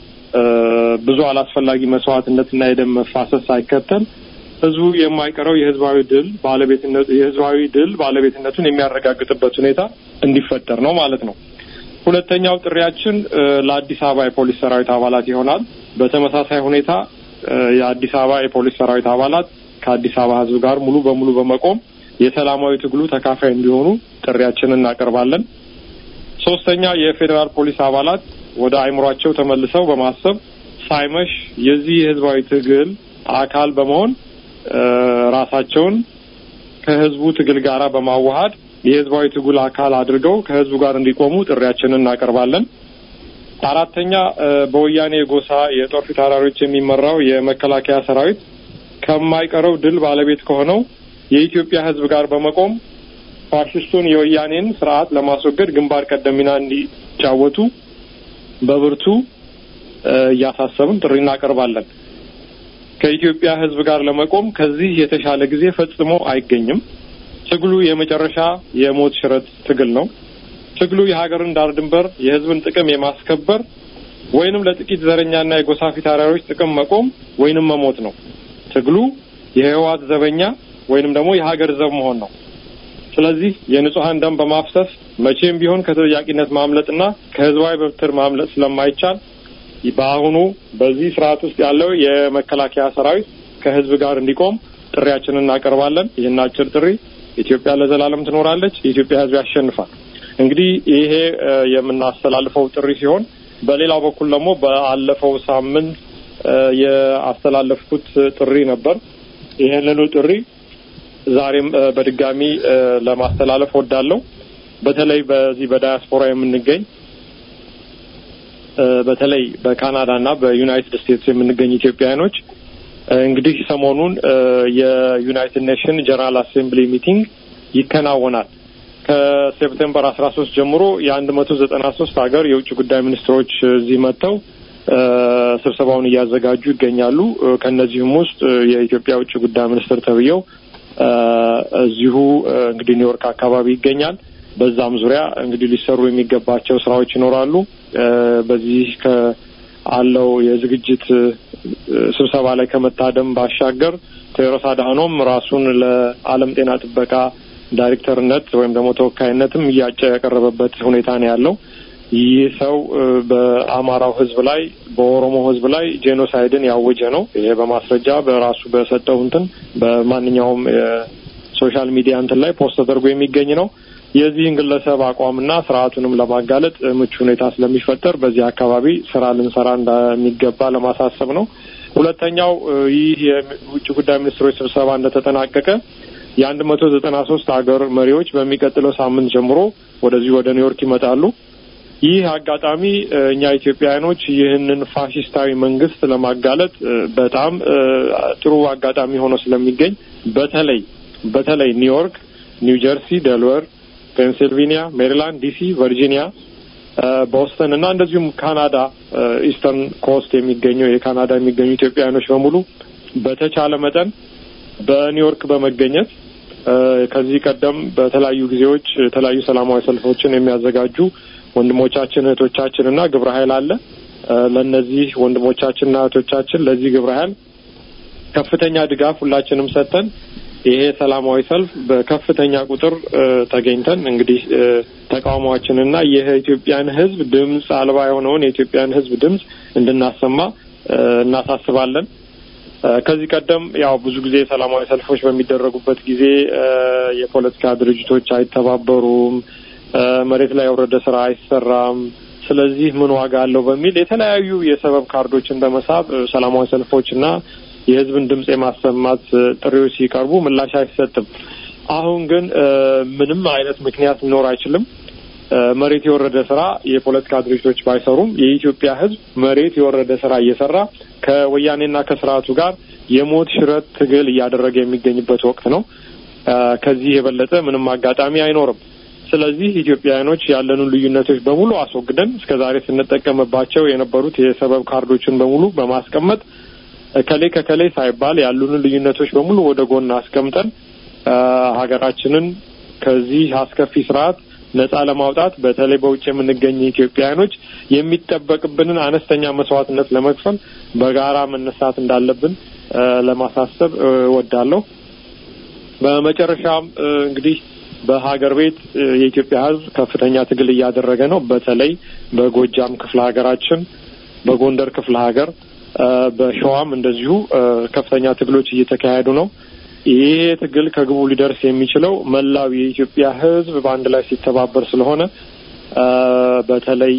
ብዙ አላስፈላጊ መስዋዕትነትና የደም መፋሰስ ሳይከተል ህዝቡ የማይቀረው የህዝባዊ ድል ባለቤትነቱ የህዝባዊ ድል ባለቤትነቱን የሚያረጋግጥበት ሁኔታ እንዲፈጠር ነው ማለት ነው። ሁለተኛው ጥሪያችን ለአዲስ አበባ የፖሊስ ሰራዊት አባላት ይሆናል። በተመሳሳይ ሁኔታ የአዲስ አበባ የፖሊስ ሰራዊት አባላት ከአዲስ አበባ ህዝብ ጋር ሙሉ በሙሉ በመቆም የሰላማዊ ትግሉ ተካፋይ እንዲሆኑ ጥሪያችንን እናቀርባለን። ሶስተኛ የፌዴራል ፖሊስ አባላት ወደ አእምሯቸው ተመልሰው በማሰብ ሳይመሽ የዚህ የህዝባዊ ትግል አካል በመሆን ራሳቸውን ከህዝቡ ትግል ጋራ በማዋሃድ የህዝባዊ ትግል አካል አድርገው ከህዝቡ ጋር እንዲቆሙ ጥሪያችንን እናቀርባለን። አራተኛ በወያኔ የጎሳ የጦር ፊት አውራሪዎች የሚመራው የመከላከያ ሰራዊት ከማይቀረው ድል ባለቤት ከሆነው የኢትዮጵያ ህዝብ ጋር በመቆም ፋሽስቱን የወያኔን ስርዓት ለማስወገድ ግንባር ቀደም ሚና እንዲጫወቱ በብርቱ እያሳሰብን ጥሪ እናቀርባለን። ከኢትዮጵያ ህዝብ ጋር ለመቆም ከዚህ የተሻለ ጊዜ ፈጽሞ አይገኝም። ትግሉ የመጨረሻ የሞት ሽረት ትግል ነው። ትግሉ የሀገርን ዳር ድንበር የህዝብን ጥቅም የማስከበር ወይንም ለጥቂት ዘረኛና የጎሳ ፊት አውራሪዎች ጥቅም መቆም ወይንም መሞት ነው። ትግሉ የህወሓት ዘበኛ ወይንም ደግሞ የሀገር ዘብ መሆን ነው። ስለዚህ የንጹሐን ደም በማፍሰስ መቼም ቢሆን ከተጠያቂነት ማምለጥና ከህዝባዊ በትር ማምለጥ ስለማይቻል በአሁኑ በዚህ ስርዓት ውስጥ ያለው የመከላከያ ሰራዊት ከህዝብ ጋር እንዲቆም ጥሪያችንን እናቀርባለን። ይህን አጭር ጥሪ ኢትዮጵያ ለዘላለም ትኖራለች፣ የኢትዮጵያ ህዝብ ያሸንፋል። እንግዲህ ይሄ የምናስተላልፈው ጥሪ ሲሆን በሌላው በኩል ደግሞ በአለፈው ሳምንት የአስተላለፍኩት ጥሪ ነበር። ይህንኑ ጥሪ ዛሬም በድጋሚ ለማስተላለፍ ወዳለሁ። በተለይ በዚህ በዳያስፖራ የምንገኝ በተለይ በካናዳ እና በዩናይትድ ስቴትስ የምንገኝ ኢትዮጵያውያኖች እንግዲህ ሰሞኑን የዩናይትድ ኔሽን ጀነራል አሴምብሊ ሚቲንግ ይከናወናል። ከሴፕቴምበር አስራ ሶስት ጀምሮ የአንድ መቶ ዘጠና ሶስት ሀገር የውጭ ጉዳይ ሚኒስትሮች እዚህ መጥተው ስብሰባውን እያዘጋጁ ይገኛሉ። ከእነዚህም ውስጥ የኢትዮጵያ ውጭ ጉዳይ ሚኒስትር ተብዬው እዚሁ እንግዲህ ኒውዮርክ አካባቢ ይገኛል። በዛም ዙሪያ እንግዲህ ሊሰሩ የሚገባቸው ስራዎች ይኖራሉ። በዚህ ከአለው የዝግጅት ስብሰባ ላይ ከመታደም ባሻገር ቴዎድሮስ አድሃኖም ራሱን ለዓለም ጤና ጥበቃ ዳይሬክተርነት ወይም ደግሞ ተወካይነትም እያጨ ያቀረበበት ሁኔታ ነው ያለው። ይህ ሰው በአማራው ሕዝብ ላይ በኦሮሞ ሕዝብ ላይ ጄኖሳይድን ያወጀ ነው። ይሄ በማስረጃ በራሱ በሰጠው እንትን በማንኛውም የሶሻል ሚዲያ እንትን ላይ ፖስት ተደርጎ የሚገኝ ነው። የዚህን ግለሰብ አቋምና ስርዓቱንም ለማጋለጥ ምቹ ሁኔታ ስለሚፈጠር በዚህ አካባቢ ስራ ልንሰራ እንደሚገባ ለማሳሰብ ነው። ሁለተኛው ይህ የውጭ ጉዳይ ሚኒስትሮች ስብሰባ እንደተጠናቀቀ የአንድ መቶ ዘጠና ሶስት ሀገር መሪዎች በሚቀጥለው ሳምንት ጀምሮ ወደዚህ ወደ ኒውዮርክ ይመጣሉ። ይህ አጋጣሚ እኛ ኢትዮጵያውያኖች ይህንን ፋሽስታዊ መንግስት ለማጋለጥ በጣም ጥሩ አጋጣሚ ሆኖ ስለሚገኝ በተለይ በተለይ ኒውዮርክ፣ ኒው ጀርሲ፣ ደልወር፣ ፔንሲልቬኒያ፣ ሜሪላንድ፣ ዲሲ፣ ቨርጂኒያ፣ ቦስተን እና እንደዚሁም ካናዳ ኢስተርን ኮስት የሚገኙ የካናዳ የሚገኙ ኢትዮጵያውያኖች በሙሉ በተቻለ መጠን በኒውዮርክ በመገኘት ከዚህ ቀደም በተለያዩ ጊዜዎች የተለያዩ ሰላማዊ ሰልፎችን የሚያዘጋጁ ወንድሞቻችን እህቶቻችን እና ግብረ ኃይል አለ። ለእነዚህ ወንድሞቻችንና እህቶቻችን ለዚህ ግብረ ኃይል ከፍተኛ ድጋፍ ሁላችንም ሰጥተን ይሄ ሰላማዊ ሰልፍ በከፍተኛ ቁጥር ተገኝተን እንግዲህ ተቃውሟችንና የኢትዮጵያን ሕዝብ ድምፅ አልባ የሆነውን የኢትዮጵያን ሕዝብ ድምፅ እንድናሰማ እናሳስባለን። ከዚህ ቀደም ያው ብዙ ጊዜ ሰላማዊ ሰልፎች በሚደረጉበት ጊዜ የፖለቲካ ድርጅቶች አይተባበሩም፣ መሬት ላይ የወረደ ስራ አይሰራም፣ ስለዚህ ምን ዋጋ አለው በሚል የተለያዩ የሰበብ ካርዶችን በመሳብ ሰላማዊ ሰልፎችና የህዝብን ድምጽ የማሰማት ጥሪዎች ሲቀርቡ ምላሽ አይሰጥም። አሁን ግን ምንም አይነት ምክንያት ሊኖር አይችልም። መሬት የወረደ ስራ የፖለቲካ ድርጅቶች ባይሰሩም የኢትዮጵያ ህዝብ መሬት የወረደ ስራ እየሰራ ከወያኔና ከስርዓቱ ጋር የሞት ሽረት ትግል እያደረገ የሚገኝበት ወቅት ነው። ከዚህ የበለጠ ምንም አጋጣሚ አይኖርም። ስለዚህ ኢትዮጵያውያኖች ያለንን ልዩነቶች በሙሉ አስወግደን እስከ ዛሬ ስንጠቀምባቸው የነበሩት የሰበብ ካርዶችን በሙሉ በማስቀመጥ ከሌ ከከሌ ሳይባል ያሉንን ልዩነቶች በሙሉ ወደ ጎን አስቀምጠን ሀገራችንን ከዚህ አስከፊ ስርዓት ነጻ ለማውጣት በተለይ በውጭ የምንገኝ ኢትዮጵያውያኖች የሚጠበቅብንን አነስተኛ መስዋዕትነት ለመክፈል በጋራ መነሳት እንዳለብን ለማሳሰብ እወዳለሁ። በመጨረሻም እንግዲህ በሀገር ቤት የኢትዮጵያ ሕዝብ ከፍተኛ ትግል እያደረገ ነው። በተለይ በጎጃም ክፍለ ሀገራችን፣ በጎንደር ክፍለ ሀገር፣ በሸዋም እንደዚሁ ከፍተኛ ትግሎች እየተካሄዱ ነው። ይሄ ትግል ከግቡ ሊደርስ የሚችለው መላው የኢትዮጵያ ሕዝብ በአንድ ላይ ሲተባበር ስለሆነ በተለይ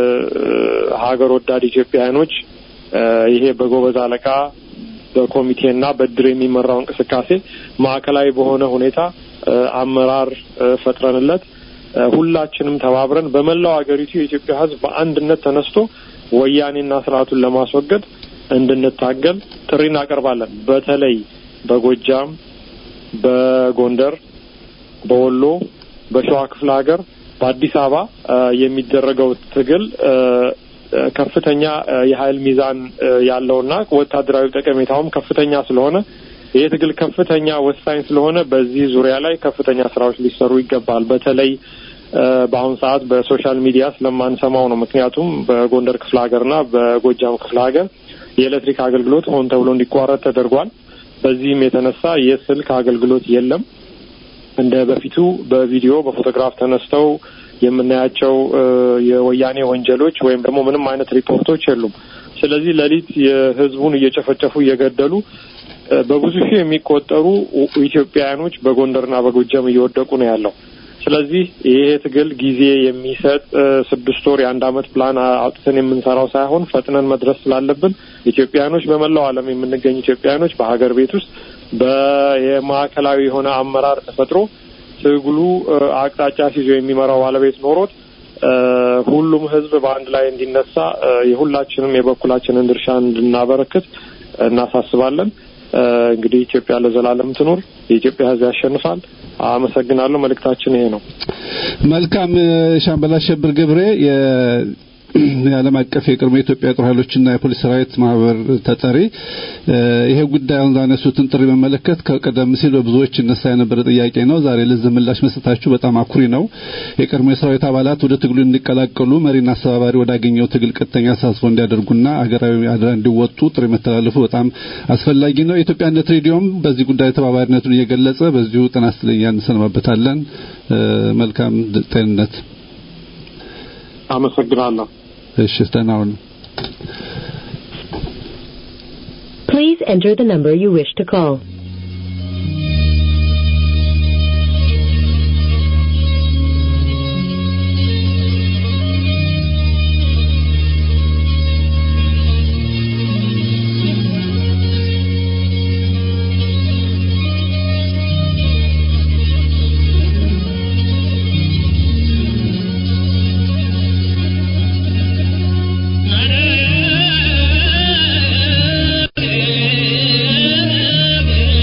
ሀገር ወዳድ ኢትዮጵያውያኖች ይሄ በጎበዝ አለቃ በኮሚቴና በድር የሚመራው እንቅስቃሴ ማዕከላዊ በሆነ ሁኔታ አመራር ፈጥረንለት ሁላችንም ተባብረን በመላው ሀገሪቱ የኢትዮጵያ ሕዝብ በአንድነት ተነስቶ ወያኔና ስርዓቱን ለማስወገድ እንድንታገል ጥሪ እናቀርባለን። በተለይ በጎጃም፣ በጎንደር፣ በወሎ፣ በሸዋ ክፍለ ሀገር፣ በአዲስ አበባ የሚደረገው ትግል ከፍተኛ የኃይል ሚዛን ያለውና ወታደራዊ ጠቀሜታውም ከፍተኛ ስለሆነ ይህ ትግል ከፍተኛ ወሳኝ ስለሆነ በዚህ ዙሪያ ላይ ከፍተኛ ስራዎች ሊሰሩ ይገባል። በተለይ በአሁኑ ሰዓት በሶሻል ሚዲያ ስለማንሰማው ነው። ምክንያቱም በጎንደር ክፍለ ሀገርና በጎጃም ክፍለ ሀገር የኤሌክትሪክ አገልግሎት ሆን ተብሎ እንዲቋረጥ ተደርጓል። በዚህም የተነሳ የስልክ አገልግሎት የለም። እንደ በፊቱ በቪዲዮ በፎቶግራፍ ተነስተው የምናያቸው የወያኔ ወንጀሎች ወይም ደግሞ ምንም አይነት ሪፖርቶች የሉም። ስለዚህ ሌሊት የህዝቡን እየጨፈጨፉ እየገደሉ በብዙ ሺህ የሚቆጠሩ ኢትዮጵያውያኖች በጎንደርና በጎጃም እየወደቁ ነው ያለው። ስለዚህ ይሄ ትግል ጊዜ የሚሰጥ ስድስት ወር የአንድ አመት ፕላን አውጥተን የምንሰራው ሳይሆን ፈጥነን መድረስ ስላለብን ኢትዮጵያውያኖች በመላው ዓለም የምንገኝ ኢትዮጵያውያኖች በሀገር ቤት ውስጥ በየማዕከላዊ የሆነ አመራር ተፈጥሮ ትግሉ አቅጣጫ ሲዞ የሚመራው ባለቤት ኖሮት ሁሉም ህዝብ በአንድ ላይ እንዲነሳ የሁላችንም የበኩላችንን ድርሻ እንድናበረክት እናሳስባለን። እንግዲህ ኢትዮጵያ ለዘላለም ትኑር። የኢትዮጵያ ህዝብ ያሸንፋል። አመሰግናለሁ። መልእክታችን ይሄ ነው። መልካም ሻምበል አሸብር ገብሬ የዓለም አቀፍ የቅድመ የኢትዮጵያ ጦር ኃይሎችና የፖሊስ ሰራዊት ማህበር ተጠሪ፣ ይሄ ጉዳይ አሁን ያነሱትን ጥሪ በመለከት ከቀደም ሲል በብዙዎች ይነሳ የነበረ ጥያቄ ነው። ዛሬ ለዚህ ምላሽ መስጠታችሁ በጣም አኩሪ ነው። የቀድሞ የሰራዊት አባላት ወደ ትግሉ እንዲቀላቀሉ መሪና አስተባባሪ ወዳገኘው ትግል ቀጥተኛ ተሳትፎ እንዲያደርጉና ሀገራዊ አደራ እንዲወጡ ጥሪ መተላለፉ በጣም አስፈላጊ ነው። የኢትዮጵያነት ሬዲዮም በዚህ ጉዳይ ተባባሪነቱን እየገለጸ በዚሁ ጤና ይስጥልኝ እንሰማበታለን። መልካም ጤንነት። አመሰግናለሁ። እሺ ደህና ሁኑ። Please enter the number you wish to call. Thank you.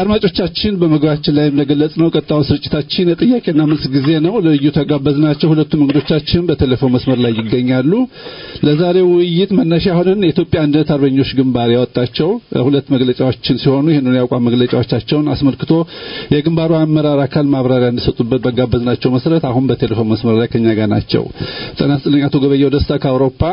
አድማጮቻችን በመግቢያችን ላይ እንደገለጽ ነው ቀጣውን ስርጭታችን የጥያቄና መልስ ጊዜ ነው። ለልዩ ተጋበዝናቸው ሁለቱም እንግዶቻችን በቴሌፎን መስመር ላይ ይገኛሉ። ለዛሬው ውይይት መነሻ ሆነን የኢትዮጵያ አንድነት አርበኞች ግንባር ያወጣቸው ሁለት መግለጫዎችን ሲሆኑ ይህንን የአቋም መግለጫዎቻቸውን አስመልክቶ የግንባሩ አመራር አካል ማብራሪያ እንዲሰጡበት በጋበዝናቸው መሰረት አሁን በቴሌፎን መስመር ላይ ከኛ ጋር ናቸው። ጤና ይስጥልኝ አቶ ገበየው ደስታ ከአውሮፓ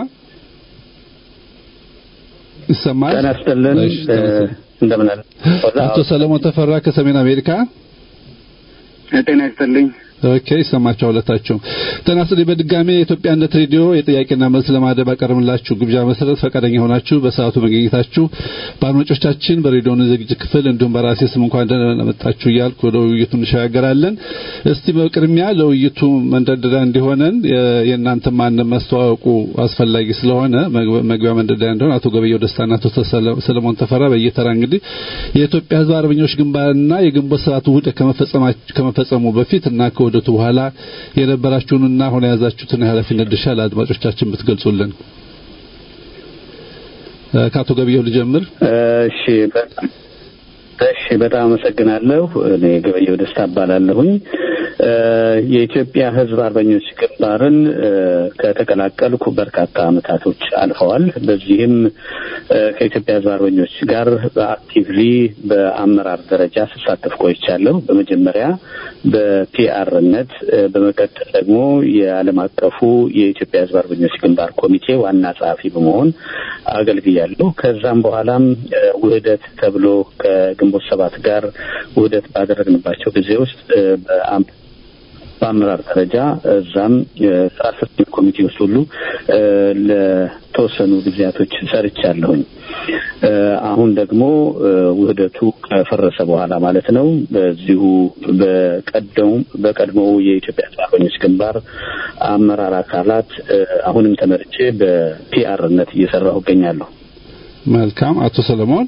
ይሰማል? ጤና ይስጥልን እንደምን አለ አቶ ሰለሞን ተፈራ ከሰሜን አሜሪካ ጤና ይስጥልኝ ኦኬ ይሰማችኋል ሁለታችሁ ጤና ይስጥልኝ በድጋሚ የኢትዮጵያ አንድነት ሬዲዮ የጥያቄና መልስ ለማድረግ ባቀረብላችሁ ግብዣ መሰረት ፈቃደኛ ሆናችሁ በሰዓቱ መገኘታችሁ በአድማጮቻችን በሬዲዮ ዝግጅት ክፍል እንዲሁም በራሴ ስም እንኳን ደህና መጣችሁ እያልኩ ወደ ውይይቱ እንሸጋገራለን እስቲ በቅድሚያ ለውይይቱ መንደርደሪያ እንዲሆነን የእናንተ ማንነት ማስተዋወቁ አስፈላጊ ስለሆነ መግቢያ መንደርደሪያ እንዲሆን አቶ ገበየው ደስታና አቶ ሰለሞን ተፈራ በየተራ እንግዲህ የኢትዮጵያ ሕዝብ አርበኞች ግንባርና የግንቦት ሰባት ውህደት ከመፈጸሙ በፊት እና ከውህደቱ በኋላ የነበራችሁንና አሁን የያዛችሁትን የኃላፊነት ድርሻ ለአድማጮቻችን ብትገልጹልን። ከአቶ ገበየው ልጀምር። እሺ እሺ፣ በጣም አመሰግናለሁ። እኔ ገበየው ደስታ እባላለሁኝ። የኢትዮጵያ ሕዝብ አርበኞች ግንባርን ከተቀላቀልኩ በርካታ ዓመታቶች አልፈዋል። በዚህም ከኢትዮጵያ ሕዝብ አርበኞች ጋር በአክቲቭሊ በአመራር ደረጃ ስሳተፍ ቆይቻለሁ። በመጀመሪያ በፒአርነት፣ በመቀጠል ደግሞ የዓለም አቀፉ የኢትዮጵያ ሕዝብ አርበኞች ግንባር ኮሚቴ ዋና ጸሐፊ በመሆን አገልግያለሁ። ከዛም በኋላም ውህደት ተብሎ ከግንቦት ሰባት ጋር ውህደት ባደረግንባቸው ጊዜ ውስጥ በአመራር ደረጃ እዛም ስራ አስፈጻሚ ኮሚቴ ውስጥ ሁሉ ለተወሰኑ ጊዜያቶች ሰርቻለሁኝ። አሁን ደግሞ ውህደቱ ከፈረሰ በኋላ ማለት ነው በዚሁ በቀደሙ በቀድሞው የኢትዮጵያ አርበኞች ግንባር አመራር አካላት አሁንም ተመርጬ በፒአርነት እየሰራሁ እገኛለሁ። መልካም። አቶ ሰለሞን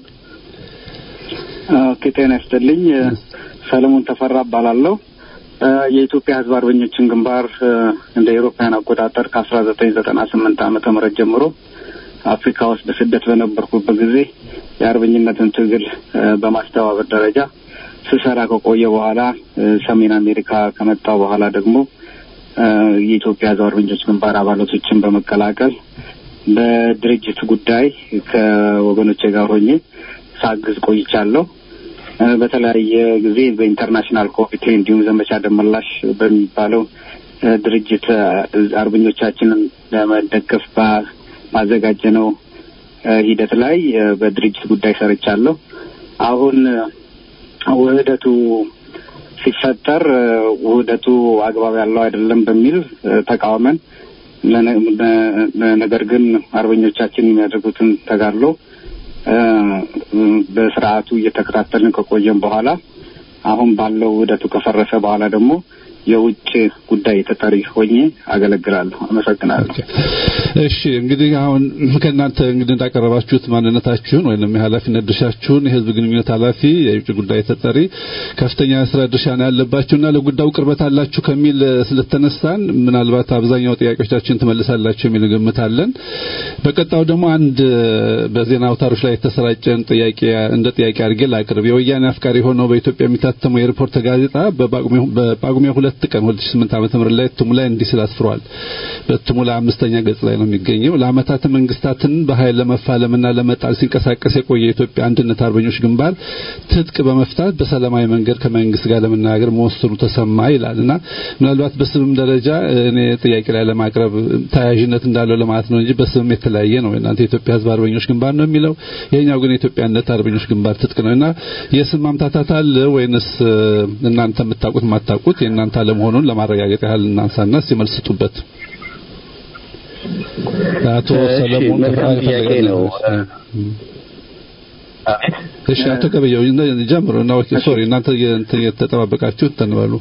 ኦኬ፣ ጤና ይስጥልኝ። ሰለሞን ተፈራ እባላለሁ። የኢትዮጵያ ሕዝብ አርበኞችን ግንባር እንደ ኤሮፓያን አቆጣጠር ከአስራ ዘጠኝ ዘጠና ስምንት ዓመተ ምህረት ጀምሮ አፍሪካ ውስጥ በስደት በነበርኩበት ጊዜ የአርበኝነትን ትግል በማስተባበር ደረጃ ስሰራ ከቆየ በኋላ ሰሜን አሜሪካ ከመጣው በኋላ ደግሞ የኢትዮጵያ ሕዝብ አርበኞች ግንባር አባላቶችን በመቀላቀል በድርጅት ጉዳይ ከወገኖቼ ጋር ሆኜ ሳግዝ ቆይቻለሁ። በተለያየ ጊዜ በኢንተርናሽናል ኮሚቴ እንዲሁም ዘመቻ ደመላሽ በሚባለው ድርጅት አርበኞቻችንን ለመደገፍ ባዘጋጀነው ሂደት ላይ በድርጅት ጉዳይ ሰርቻለሁ። አሁን ውህደቱ ሲፈጠር ውህደቱ አግባብ ያለው አይደለም በሚል ተቃውመን ነገር ግን አርበኞቻችን የሚያደርጉትን ተጋድሎ በስርዓቱ እየተከታተልን ከቆየን በኋላ አሁን ባለው ውህደቱ ከፈረሰ በኋላ ደግሞ የውጭ ጉዳይ ተጠሪ ሆኜ አገለግላለሁ። አመሰግናለሁ። እሺ እንግዲህ አሁን ከእናንተ እንግዲህ እንዳቀረባችሁት ማንነታችሁን ወይም የኃላፊነት ድርሻችሁን የህዝብ ግንኙነት ኃላፊ፣ የውጭ ጉዳይ ተጠሪ ከፍተኛ ስራ ድርሻ ነው ያለባችሁና ለጉዳዩ ቅርበት አላችሁ ከሚል ስለተነሳን ምናልባት አብዛኛው ጥያቄዎቻችን ትመልሳላችሁ የሚል ግምት አለን። በቀጣው ደግሞ አንድ በዜና አውታሮች ላይ የተሰራጨን ጥያቄ እንደ ጥያቄ አድርጌ ላቅርብ። የወያኔ አፍቃሪ ሆነው በኢትዮጵያ የሚታተመው የሪፖርት ጋዜጣ በጳጉሜ ሁለት ቀን 2008 ዓመተ ምህረት ላይ እትሙ ላይ እንዲህ ሲል አስፍሯል። በእትሙ ላይ አምስተኛ ገጽ ላይ ነው የሚገኘው። ለአመታት መንግስታትን በኃይል ለመፋለምና ለመጣል ሲንቀሳቀስ የቆየ የኢትዮጵያ አንድነት አርበኞች ግንባር ትጥቅ በመፍታት በሰላማዊ መንገድ ከመንግስት ጋር ለመናገር መወሰኑ ተሰማ ይላልና ምናልባት በስምም ደረጃ እኔ ጥያቄ ላይ ለማቅረብ ተያያዥነት እንዳለው ለማለት ነው እንጂ በስምም የተለያየ ነው። እናንተ የኢትዮጵያ ህዝብ አርበኞች ግንባር ነው የሚለው፣ ይሄኛው ግን የኢትዮጵያ አንድነት አርበኞች ግንባር ትጥቅ ነውና የስም ማምታታት አለ ወይንስ እናንተ የምታውቁት የማታውቁት የእናንተ አለመሆኑን ለማረጋገጥ ያህል እናንሳና ሲመልስ ስጡበት። አቶ ሰለሞን መልካም ጥያቄ ነው። እሺ አቶ ገበየው ጀምሩ እና ሶሪ እናንተ የተጠባበቃችሁ ተንበሉ።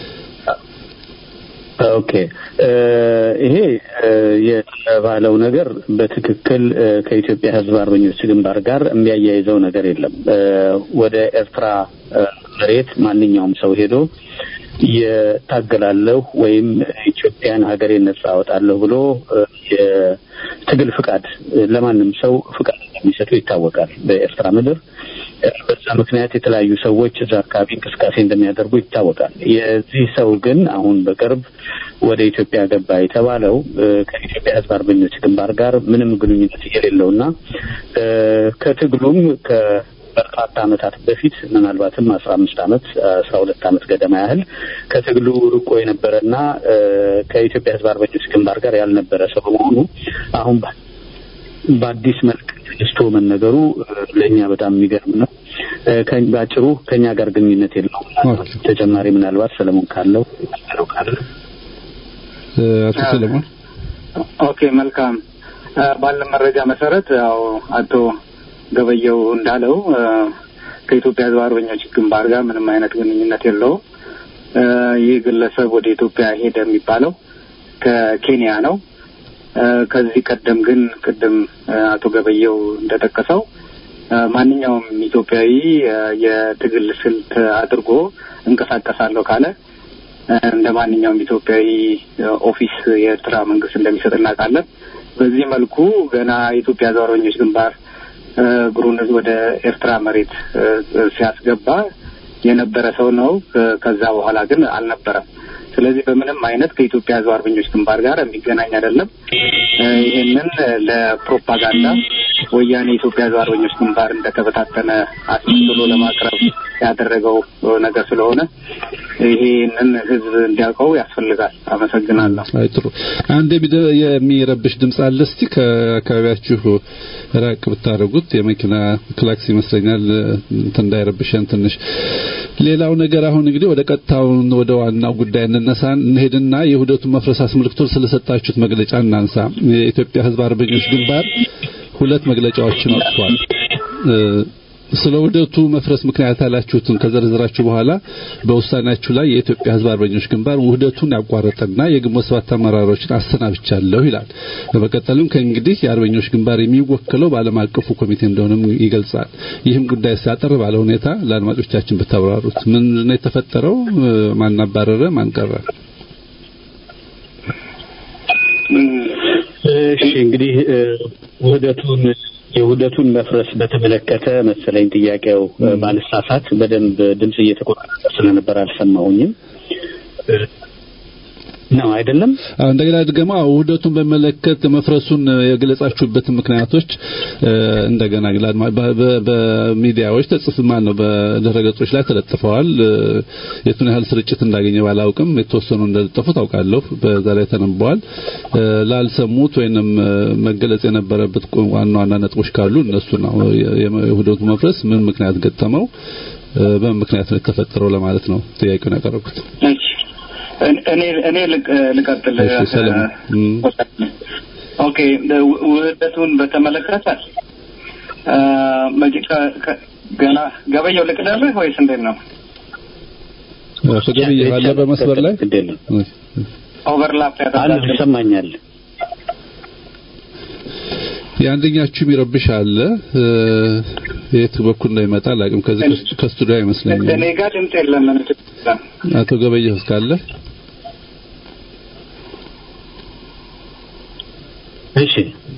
ኦኬ ይሄ የተባለው ነገር በትክክል ከኢትዮጵያ ህዝብ አርበኞች ግንባር ጋር የሚያያይዘው ነገር የለም። ወደ ኤርትራ መሬት ማንኛውም ሰው ሄዶ የታገላለሁ ወይም ኢትዮጵያን ሀገሬን ነጻ አወጣለሁ ብሎ የትግል ፍቃድ ለማንም ሰው ፍቃድ እንደሚሰጡ ይታወቃል በኤርትራ ምድር። በዛ ምክንያት የተለያዩ ሰዎች እዛ አካባቢ እንቅስቃሴ እንደሚያደርጉ ይታወቃል። የዚህ ሰው ግን አሁን በቅርብ ወደ ኢትዮጵያ ገባ የተባለው ከኢትዮጵያ ሕዝብ አርበኞች ግንባር ጋር ምንም ግንኙነት የሌለውና ከትግሉም በርካታ ዓመታት በፊት ምናልባትም አስራ አምስት ዓመት አስራ ሁለት ዓመት ገደማ ያህል ከትግሉ ርቆ የነበረና ከኢትዮጵያ ሕዝብ አርበኞች ግንባር ጋር ያልነበረ ሰው በመሆኑ አሁን በአዲስ መልክ ተነስቶ መነገሩ ለእኛ በጣም የሚገርም ነው። በአጭሩ ከእኛ ጋር ግንኙነት የለውም። ተጨማሪ ምናልባት ሰለሞን ካለው ነው ካለ አቶ ሰለሞን ኦኬ፣ መልካም ባለ መረጃ መሰረት ያው አቶ ገበየው እንዳለው ከኢትዮጵያ ህዝብ አርበኞች ግንባር ጋር ምንም አይነት ግንኙነት የለውም። ይህ ግለሰብ ወደ ኢትዮጵያ ሄደ የሚባለው ከኬንያ ነው። ከዚህ ቀደም ግን ቅድም አቶ ገበየው እንደጠቀሰው ማንኛውም ኢትዮጵያዊ የትግል ስልት አድርጎ እንቀሳቀሳለሁ ካለ እንደ ማንኛውም ኢትዮጵያዊ ኦፊስ የኤርትራ መንግስት እንደሚሰጥ እናውቃለን። በዚህ መልኩ ገና የኢትዮጵያ ህዝብ አርበኞች ግንባር እግሩን ወደ ኤርትራ መሬት ሲያስገባ የነበረ ሰው ነው። ከዛ በኋላ ግን አልነበረም። ስለዚህ በምንም አይነት ከኢትዮጵያ ህዝብ አርበኞች ግንባር ጋር የሚገናኝ አይደለም። ይህንን ለፕሮፓጋንዳ ወያኔ የኢትዮጵያ ህዝብ አርበኞች ግንባር እንደተበታተነ አስመስሎ ለማቅረብ ያደረገው ነገር ስለሆነ ይሄንን ህዝብ እንዲያውቀው ያስፈልጋል። አመሰግናለሁ። አይ ጥሩ። አንድ የሚረብሽ ድምፅ አለ። እስቲ ከአካባቢያችሁ ራቅ ብታደርጉት የመኪና ክላክስ ይመስለኛል እንትን እንዳይረብሸን ትንሽ። ሌላው ነገር አሁን እንግዲህ ወደ ቀጥታውን ወደ ዋናው ጉዳይ እንነሳ እንሄድና የውህደቱን መፍረስ አስመልክቶ ስለሰጣችሁት መግለጫ እናንሳ። የኢትዮጵያ ህዝብ አርበኞች ግንባር ሁለት መግለጫዎችን ወጥቷል። ስለ ውህደቱ መፍረስ ምክንያት ያላችሁትን ከዘርዝራችሁ በኋላ በውሳኔያችሁ ላይ የኢትዮጵያ ህዝብ አርበኞች ግንባር ውህደቱን ያቋረጠና የግንቦት ሰባት አመራሮችን አሰናብቻለሁ ይላል። በመቀጠልም ከእንግዲህ የአርበኞች ግንባር የሚወክለው በዓለም አቀፉ ኮሚቴ እንደሆነም ይገልጻል። ይህም ጉዳይ ሲያጠር ባለ ሁኔታ ለአድማጮቻችን ብታብራሩት። ምን ነው የተፈጠረው? ማን አባረረ? ማን ቀረ? እሺ እንግዲህ ውህደቱን የውህደቱን መፍረስ በተመለከተ መሰለኝ ጥያቄው ባልሳሳት በደንብ ድምጽ እየተቆራረጠ ስለነበር አልሰማሁኝም። ነው አይደለም? እንደገና ደግሞ ውህደቱን በመለከት መፍረሱን የገለጻችሁበት ምክንያቶች እንደገና በሚዲያዎች ተጽፍ ማን ነው በድረገጾች ላይ ተለጥፈዋል። የቱን ያህል ስርጭት እንዳገኘ ባላውቅም የተወሰኑ እንደለጠፉ ታውቃለሁ። በዛ ላይ ተነብበዋል። ላልሰሙት ወይንም መገለጽ የነበረበት ዋና ዋና ነጥቦች ካሉ እነሱ ነው የውህደቱ መፍረስ ምን ምክንያት ገጠመው፣ በምን ምክንያት ነው የተፈጠረው ለማለት ነው ጥያቄውን ያቀረብኩት። እኔ እኔ ልቀጥል። ኦኬ ውህደቱን በተመለከተ ገና ገበየው ልቅደልህ ወይስ እንዴት ነው? ገበየው አለ በመስበር ላይ ኦቨርላፕ አንድ ይሰማኛል። የአንደኛችሁ የሚረብሽ አለ። የት በኩል እንደሚመጣ አላውቅም። ከዚህ ከስቱዲዮ አይመስለኝም። እኔ ጋር ድምጽ የለም። አቶ ገበየሁ እስካለ እሺ፣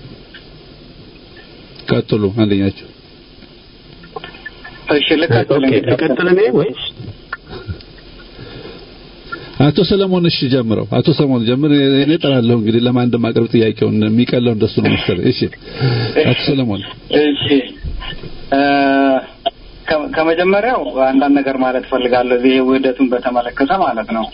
ቀጥሉ። አንደኛችሁ እሺ፣ ልቀጥል ልቀጥል እኔ ወይስ አቶ ሰለሞን እሺ ጀምረው። አቶ ሰለሞን ጀምር። እኔ እጠራለሁ እንግዲህ ለማን እንደማቀርብ ጥያቄውን የሚቀለው እንደሱ ነው መሰለኝ። እሺ አቶ ሰለሞን እሺ ከመጀመሪያው አንዳንድ ነገር ማለት ፈልጋለሁ። ይሄ ውህደቱን በተመለከተ ማለት ነው።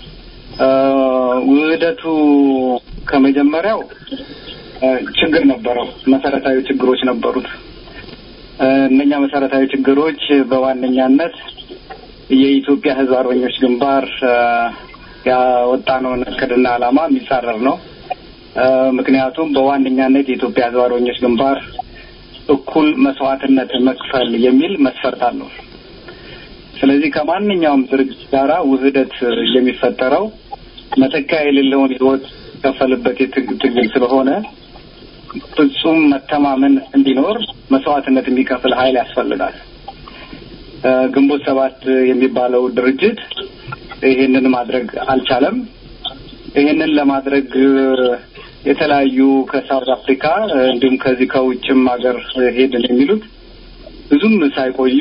ውህደቱ ከመጀመሪያው ችግር ነበረው። መሰረታዊ ችግሮች ነበሩት። እነኛ መሰረታዊ ችግሮች በዋነኛነት የኢትዮጵያ ሕዝብ አርበኞች ግንባር ያወጣነውን እቅድና ዓላማ የሚጻረር ነው። ምክንያቱም በዋነኛነት የኢትዮጵያ ሕዝብ አርበኞች ግንባር እኩል መስዋዕትነት መክፈል የሚል መስፈርት አለው። ስለዚህ ከማንኛውም ድርጅት ጋራ ውህደት የሚፈጠረው መተኪያ የሌለውን ህይወት ከፈልበት ትግል ስለሆነ ፍጹም መተማመን እንዲኖር መስዋዕትነት የሚከፍል ኃይል ያስፈልጋል። ግንቦት ሰባት የሚባለው ድርጅት ይህንን ማድረግ አልቻለም። ይህንን ለማድረግ የተለያዩ ከሳውት አፍሪካ እንዲሁም ከዚህ ከውጭም ሀገር ሄድን የሚሉት ብዙም ሳይቆዩ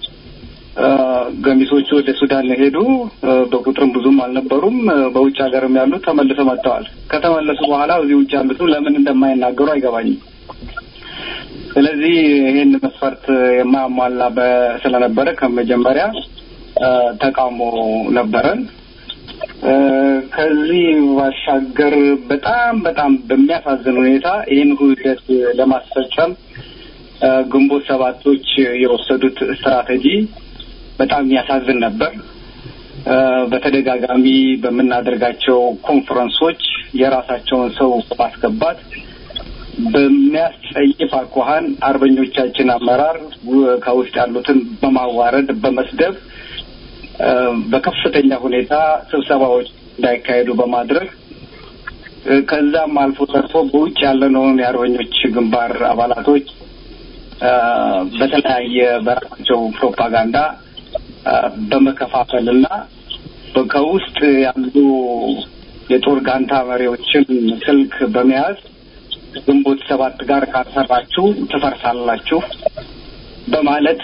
ገሚሶቹ ወደ ሱዳን ሄዱ። በቁጥርም ብዙም አልነበሩም። በውጭ ሀገርም ያሉት ተመልሰው መጥተዋል። ከተመለሱ በኋላ እዚህ ውጭ ያሉትም ለምን እንደማይናገሩ አይገባኝም። ስለዚህ ይህን መስፈርት የማያሟላ ስለነበረ ከመጀመሪያ ተቃውሞ ነበረን። ከዚህ ባሻገር በጣም በጣም በሚያሳዝን ሁኔታ ይህን ውህደት ለማስፈጸም ግንቦት ሰባቶች የወሰዱት ስትራቴጂ በጣም የሚያሳዝን ነበር። በተደጋጋሚ በምናደርጋቸው ኮንፈረንሶች የራሳቸውን ሰው በማስገባት በሚያስጸይፍ አኳኋን አርበኞቻችን አመራር ከውስጥ ያሉትን በማዋረድ በመስደብ በከፍተኛ ሁኔታ ስብሰባዎች እንዳይካሄዱ በማድረግ ከዛም አልፎ ተርፎ በውጭ ያለነውን የአርበኞች ግንባር አባላቶች በተለያየ በራሳቸው ፕሮፓጋንዳ በመከፋፈልና ከውስጥ ያሉ የጦር ጋንታ መሪዎችን ስልክ በመያዝ ግንቦት ሰባት ጋር ካልሰራችሁ ትፈርሳላችሁ በማለት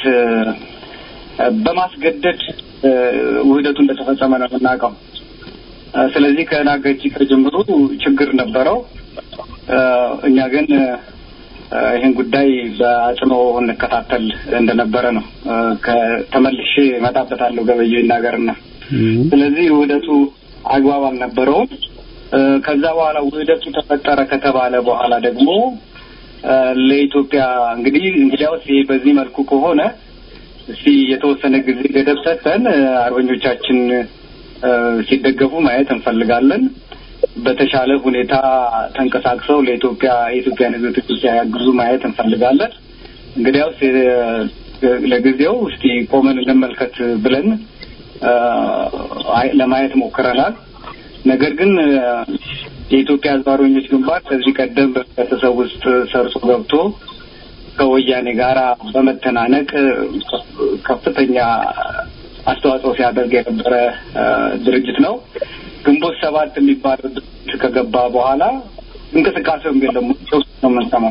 በማስገደድ ውህደቱ እንደተፈጸመ ነው የምናውቀው። ስለዚህ ከናገጂ ከጅምሩ ችግር ነበረው። እኛ ግን ይህን ጉዳይ በአጽንኦ እንከታተል እንደነበረ ነው። ተመልሼ እመጣበታለሁ ገበየው ይናገርና ስለዚህ ውህደቱ አግባብ አልነበረውም። ከዛ በኋላ ውህደቱ ተፈጠረ ከተባለ በኋላ ደግሞ ለኢትዮጵያ እንግዲህ እንግዲያውስ ይሄ በዚህ መልኩ ከሆነ እስቲ የተወሰነ ጊዜ ገደብ ሰጥተን አርበኞቻችን ሲደገፉ ማየት እንፈልጋለን። በተሻለ ሁኔታ ተንቀሳቅሰው ለኢትዮጵያ የኢትዮጵያን ሕዝብ ሲያግዙ ማየት እንፈልጋለን። እንግዲያውስ ለጊዜው እስቲ ቆመን እንመልከት ብለን ለማየት ሞክረናል። ነገር ግን የኢትዮጵያ ሕዝብ አርበኞች ግንባር ከዚህ ቀደም በህብረተሰብ ውስጥ ሰርጾ ገብቶ ከወያኔ ጋራ በመተናነቅ ከፍተኛ አስተዋጽኦ ሲያደርግ የነበረ ድርጅት ነው። ግንቦት ሰባት የሚባል ድርጅት ከገባ በኋላ እንቅስቃሴውም የለም ነው የምንሰማው።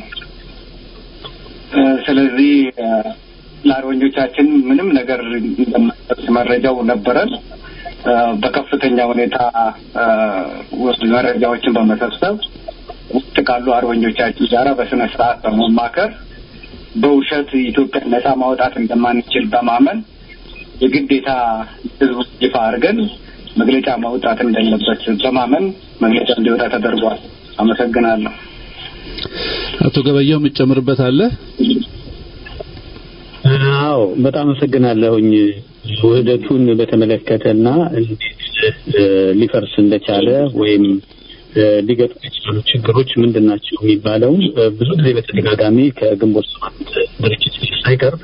ስለዚህ ለአርበኞቻችን ምንም ነገር እንደማይደርስ መረጃው ነበረን። በከፍተኛ ሁኔታ መረጃዎችን በመሰብሰብ ውስጥ ካሉ አርበኞቻችን ጋራ በስነ ስርዓት በመማከር በውሸት ኢትዮጵያን ነጻ ማውጣት እንደማንችል በማመን የግዴታ ህዝቡ ይፋ አድርገን መግለጫ ማውጣት እንደሌለበት በማመን መግለጫ እንዲወጣ ተደርጓል። አመሰግናለሁ። አቶ ገበያው የምትጨምርበት አለ? አዎ በጣም አመሰግናለሁኝ። ውህደቱን በተመለከተና እንዴት ሊፈርስ እንደቻለ ወይም ሊገጥሙ የቻሉ ችግሮች ምንድን ናቸው የሚባለው ብዙ ጊዜ በተደጋጋሚ ከግንቦት ሰባት ድርጅት ሳይቀር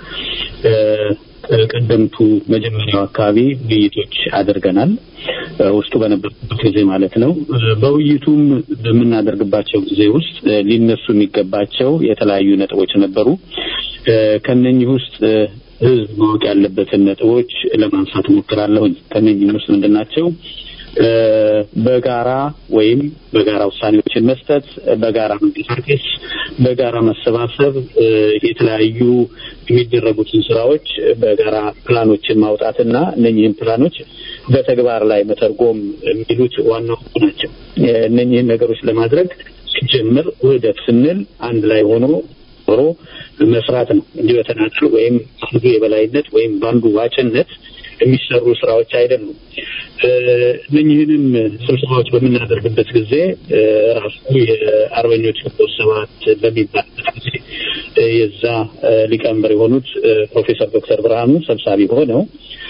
ቀደምቱ መጀመሪያው አካባቢ ውይይቶች አድርገናል። ውስጡ በነበርኩበት ጊዜ ማለት ነው። በውይይቱም በምናደርግባቸው ጊዜ ውስጥ ሊነሱ የሚገባቸው የተለያዩ ነጥቦች ነበሩ። ከነኚህ ውስጥ ህዝብ ማወቅ ያለበትን ነጥቦች ለማንሳት ሞክራለሁኝ። ከነኚህም ውስጥ ምንድን ናቸው? በጋራ ወይም በጋራ ውሳኔዎችን መስጠት፣ በጋራ መንቀሳቀስ፣ በጋራ መሰባሰብ፣ የተለያዩ የሚደረጉትን ስራዎች በጋራ ፕላኖችን ማውጣትና እነኚህን ፕላኖች በተግባር ላይ መተርጎም የሚሉት ዋናው ናቸው። እነኚህን ነገሮች ለማድረግ ሲጀምር ውህደት ስንል አንድ ላይ ሆኖ ኖሮ መስራት ነው እንጂ በተናጠል ወይም አንዱ የበላይነት ወይም በአንዱ ዋጭነት የሚሰሩ ስራዎች አይደሉም። እነኝህንም ስብሰባዎች በምናደርግበት ጊዜ ራሱ የአርበኞች ግንቦት ሰባት በሚባልበት ጊዜ የዛ ሊቀመንበር የሆኑት ፕሮፌሰር ዶክተር ብርሃኑ ሰብሳቢ ሆነው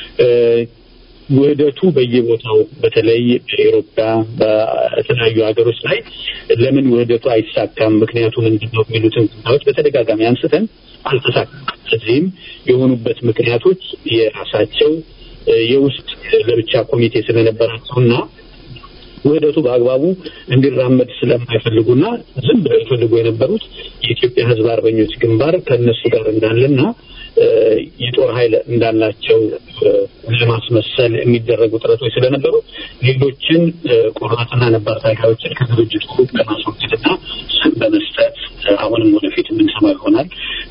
ውህደቱ በየቦታው በተለይ በኢሮፓ በተለያዩ ሀገሮች ላይ ለምን ውህደቱ አይሳካም፣ ምክንያቱ ምንድን ነው የሚሉትን ጉዳዮች በተደጋጋሚ አንስተን አልተሳካም። ስለዚህም የሆኑበት ምክንያቶች የራሳቸው የውስጥ ለብቻ ኮሚቴ ስለነበራቸውና ውህደቱ በአግባቡ እንዲራመድ ስለማይፈልጉና ዝም ብለው ይፈልጉ የነበሩት የኢትዮጵያ ሕዝብ አርበኞች ግንባር ከእነሱ ጋር እንዳለና የጦር ኃይል እንዳላቸው ለማስመሰል የሚደረጉ ጥረቶች ስለነበሩ ሌሎችን ቆራጥና ነባር ታጋዮችን ከድርጅቱ ለማስወገድና ስም በመስጠት አሁንም ወደፊት የምንሰማው ይሆናል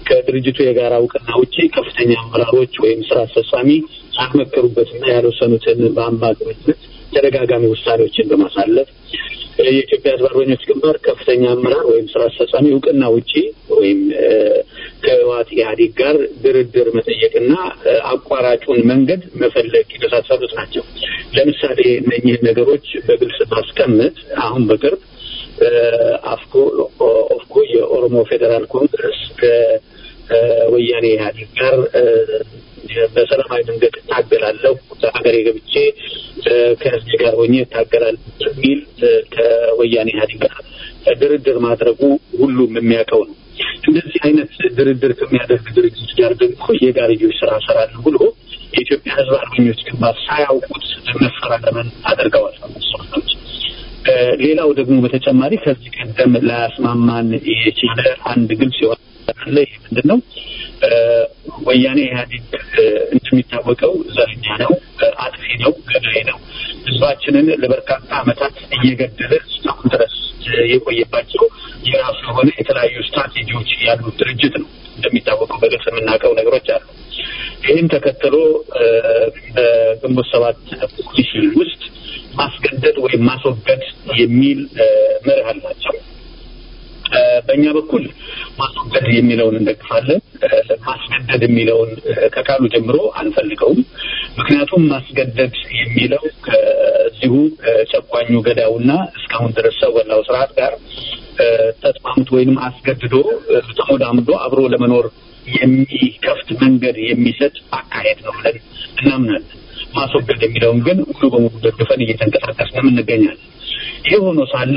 ከድርጅቱ የጋራ እውቅና ውጪ ከፍተኛ አመራሮች ወይም ስራ አስፈጻሚ ያልመከሩበትና ያልወሰኑትን በአምባገነንነት ተደጋጋሚ ውሳኔዎችን በማሳለፍ የኢትዮጵያ ሕዝብ አርበኞች ግንባር ከፍተኛ አመራር ወይም ስራ አስፈጻሚ እውቅና ውጪ ወይም ከህወሓት ኢህአዴግ ጋር ድርድር መጠየቅና አቋራጩን መንገድ መፈለግ የመሳሰሉት ናቸው። ለምሳሌ እነኚህን ነገሮች በግልጽ ማስቀመጥ አሁን በቅርብ አፍኮ ኦፍኮ የኦሮሞ ፌዴራል ኮንግረስ ከወያኔ ኢህአዴግ ጋር በሰላማዊ መንገድ እታገላለሁ በሀገሬ ገብቼ ከህዝብ ጋር ሆኜ እታገላለሁ በሚል ከወያኔ ኢህአዴግ ጋር ድርድር ማድረጉ ሁሉም የሚያውቀው ነው። እንደዚህ አይነት ድርድር ከሚያደርግ ድርጅት ጋር ደግሞ የጋርዮሽ ስራ እሰራለሁ ብሎ የኢትዮጵያ ህዝብ አርበኞች ግንባር ሳያውቁት መፈራረምን አድርገዋል። ሰዎች ሌላው ደግሞ በተጨማሪ ከዚህ ቀደም ላያስማማን የቻለ አንድ ግልጽ የሆነ አለ። ይህ ምንድን ነው? ወያኔ ኢህአዴግ እንደሚታወቀው ዘረኛ ነው፣ አጥፊ ነው፣ ገዳይ ነው። ህዝባችንን ለበርካታ ዓመታት እየገደለ እስካሁን ድረስ የቆየባቸው የራሱ የሆነ የተለያዩ ስትራቴጂዎች ያሉት ድርጅት ነው። እንደሚታወቀው በግልጽ የምናውቀው ነገሮች አሉ። ይህን ተከትሎ በግንቦት ሰባት ፖሊሲ ውስጥ ማስገደድ ወይም ማስወገድ የሚል መርህ አላቸው። በእኛ በኩል ማስወገድ የሚለውን እንደግፋለን። ማስገደድ የሚለውን ከቃሉ ጀምሮ አንፈልገውም። ምክንያቱም ማስገደድ የሚለው ከዚሁ ጨቋኙ ገዳውና እስካሁን ድረስ ሰው በላው ስርዓት ጋር ተስማምቶ ወይንም አስገድዶ ተሞዳምዶ አብሮ ለመኖር የሚከፍት መንገድ የሚሰጥ አካሄድ ነው ብለን እናምናለን። ማስወገድ የሚለውን ግን ሙሉ በሙሉ ደግፈን እየተንቀሳቀስን እንገኛለን። ይህ ሆኖ ሳለ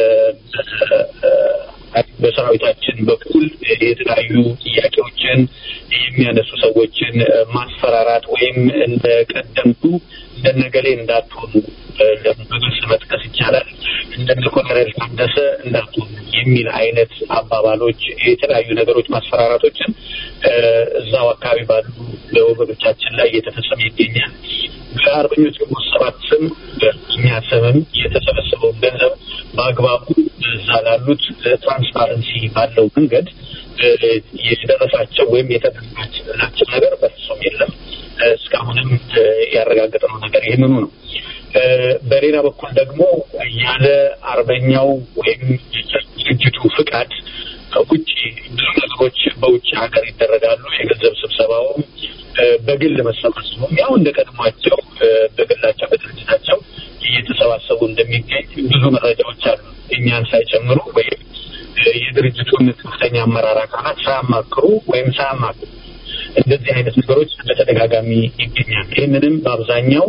በሰራዊታችን በኩል የተለያዩ ጥያቄዎችን የሚያነሱ ሰዎችን ማስፈራራት ወይም እንደ ቀደምቱ እንደነገሌ እንዳትሆኑ በግልጽ መጥቀስ ይቻላል። እንደነ ኮሎኔል ታደሰ እንዳትሆኑ የሚል አይነት አባባሎች፣ የተለያዩ ነገሮች፣ ማስፈራራቶችን እዛው አካባቢ ባሉ ወገኖቻችን ላይ እየተፈጸመ ይገኛል። በአርበኞች ግንቦት ሰባት ስም በእኛ ስምም የተሰበሰበውን ገንዘብ በአግባቡ እዛ ላሉት ትራንስፓረንሲ ባለው መንገድ የደረሳቸው ወይም የተደረጋቸው ነገር በፍጹም የለም። እስካሁንም ያረጋገጥነው ነገር ይህንኑ ነው። በሌላ በኩል ደግሞ ያለ አርበኛው ወይም ድርጅቱ ፍቃድ ውጭ ብዙ ነገሮች በውጭ ሀገር ይደረጋሉ። የገንዘብ ስብሰባውም በግል መሰባሰቡም ያው እንደ ቀድሟቸው በግላቸው በድርጅታቸው እየተሰባሰቡ እንደሚገኝ ብዙ መረጃዎች አሉ። እኛን ሳይጨምሩ ወይም የድርጅቱን ከፍተኛ አመራር አካላት ሳያማክሩ ወይም ሳያማክሩ እንደዚህ አይነት ነገሮች በተደጋጋሚ ይገኛል። ይህንንም በአብዛኛው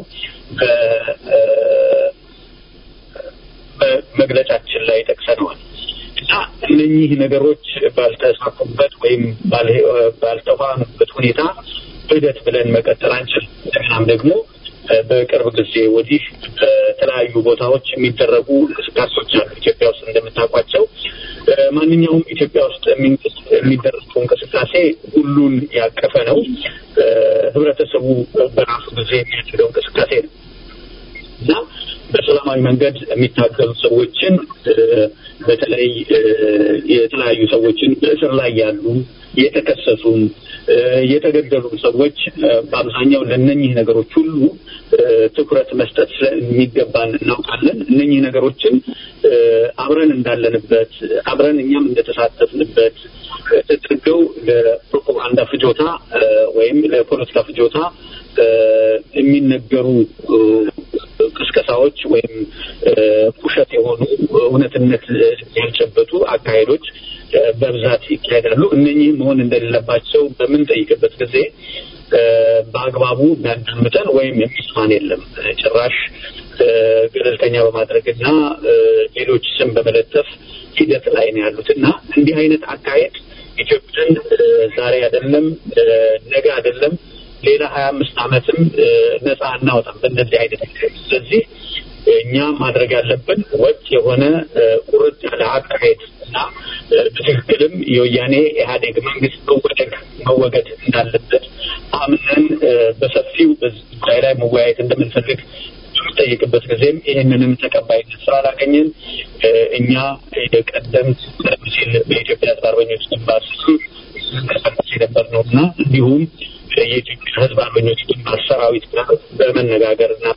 በመግለጫችን ላይ ጠቅሰነዋል እና እነኚህ ነገሮች ባልተሳኩበት ወይም ባልተዋኑበት ሁኔታ ሂደት ብለን መቀጠል አንችልም። እንደገናም ደግሞ በቅርብ ጊዜ ወዲህ በተለያዩ ቦታዎች የሚደረጉ እንቅስቃሴዎች አሉ። ኢትዮጵያ ውስጥ እንደምታውቋቸው ማንኛውም ኢትዮጵያ ውስጥ የሚደረገው እንቅስቃሴ ሁሉን ያቀፈ ነው። ህብረተሰቡ በራሱ ጊዜ የሚያደርገው እንቅስቃሴ ነው እና በሰላማዊ መንገድ የሚታገሉ ሰዎችን በተለይ የተለያዩ ሰዎችን በእስር ላይ ያሉ የተከሰሱም የተገደሉም ሰዎች በአብዛኛው ለእነኚህ ነገሮች ሁሉ ትኩረት መስጠት የሚገባን እናውቃለን። እነኚህ ነገሮችን አብረን እንዳለንበት አብረን እኛም እንደተሳተፍንበት ተደርገው ለፕሮፓጋንዳ ፍጆታ ወይም ለፖለቲካ ፍጆታ የሚነገሩ ቅስቀሳዎች ወይም ውሸት የሆኑ እውነትነት ያልጨበጡ አካሄዶች በብዛት ይካሄዳሉ። እነኚህ መሆን እንደሌለባቸው በምንጠይቅበት ጊዜ በአግባቡ የሚያዳምጠን ወይም የሚስማን የለም። ጭራሽ ገለልተኛ በማድረግና ሌሎች ስም በመለጠፍ ሂደት ላይ ነው ያሉት እና እንዲህ አይነት አካሄድ ኢትዮጵያን ዛሬ አይደለም ነገ አይደለም ሌላ ሀያ አምስት ዓመትም ነፃ እናወጣም በእንደዚህ አይነት ስለዚህ እኛ ማድረግ ያለብን ወጥ የሆነ ቁርጥ ያለ አካሄድ እና በትክክልም የወያኔ ኢህአዴግ መንግስት መወደግ መወገድ እንዳለበት አምነን በሰፊው በዚህ ጉዳይ ላይ መወያየት እንደምንፈልግ በምንጠይቅበት ጊዜም ይህንንም ተቀባይነት ስላላገኘን እኛ የቀደምት ቀደም ሲል በኢትዮጵያ ህዝብ አርበኞች ግንባር ስም የነበር ነው እና እንዲሁም የኢትዮጵያ ሕዝብ አርበኞች ግንባር ሰራዊት ጋር በመነጋገር እና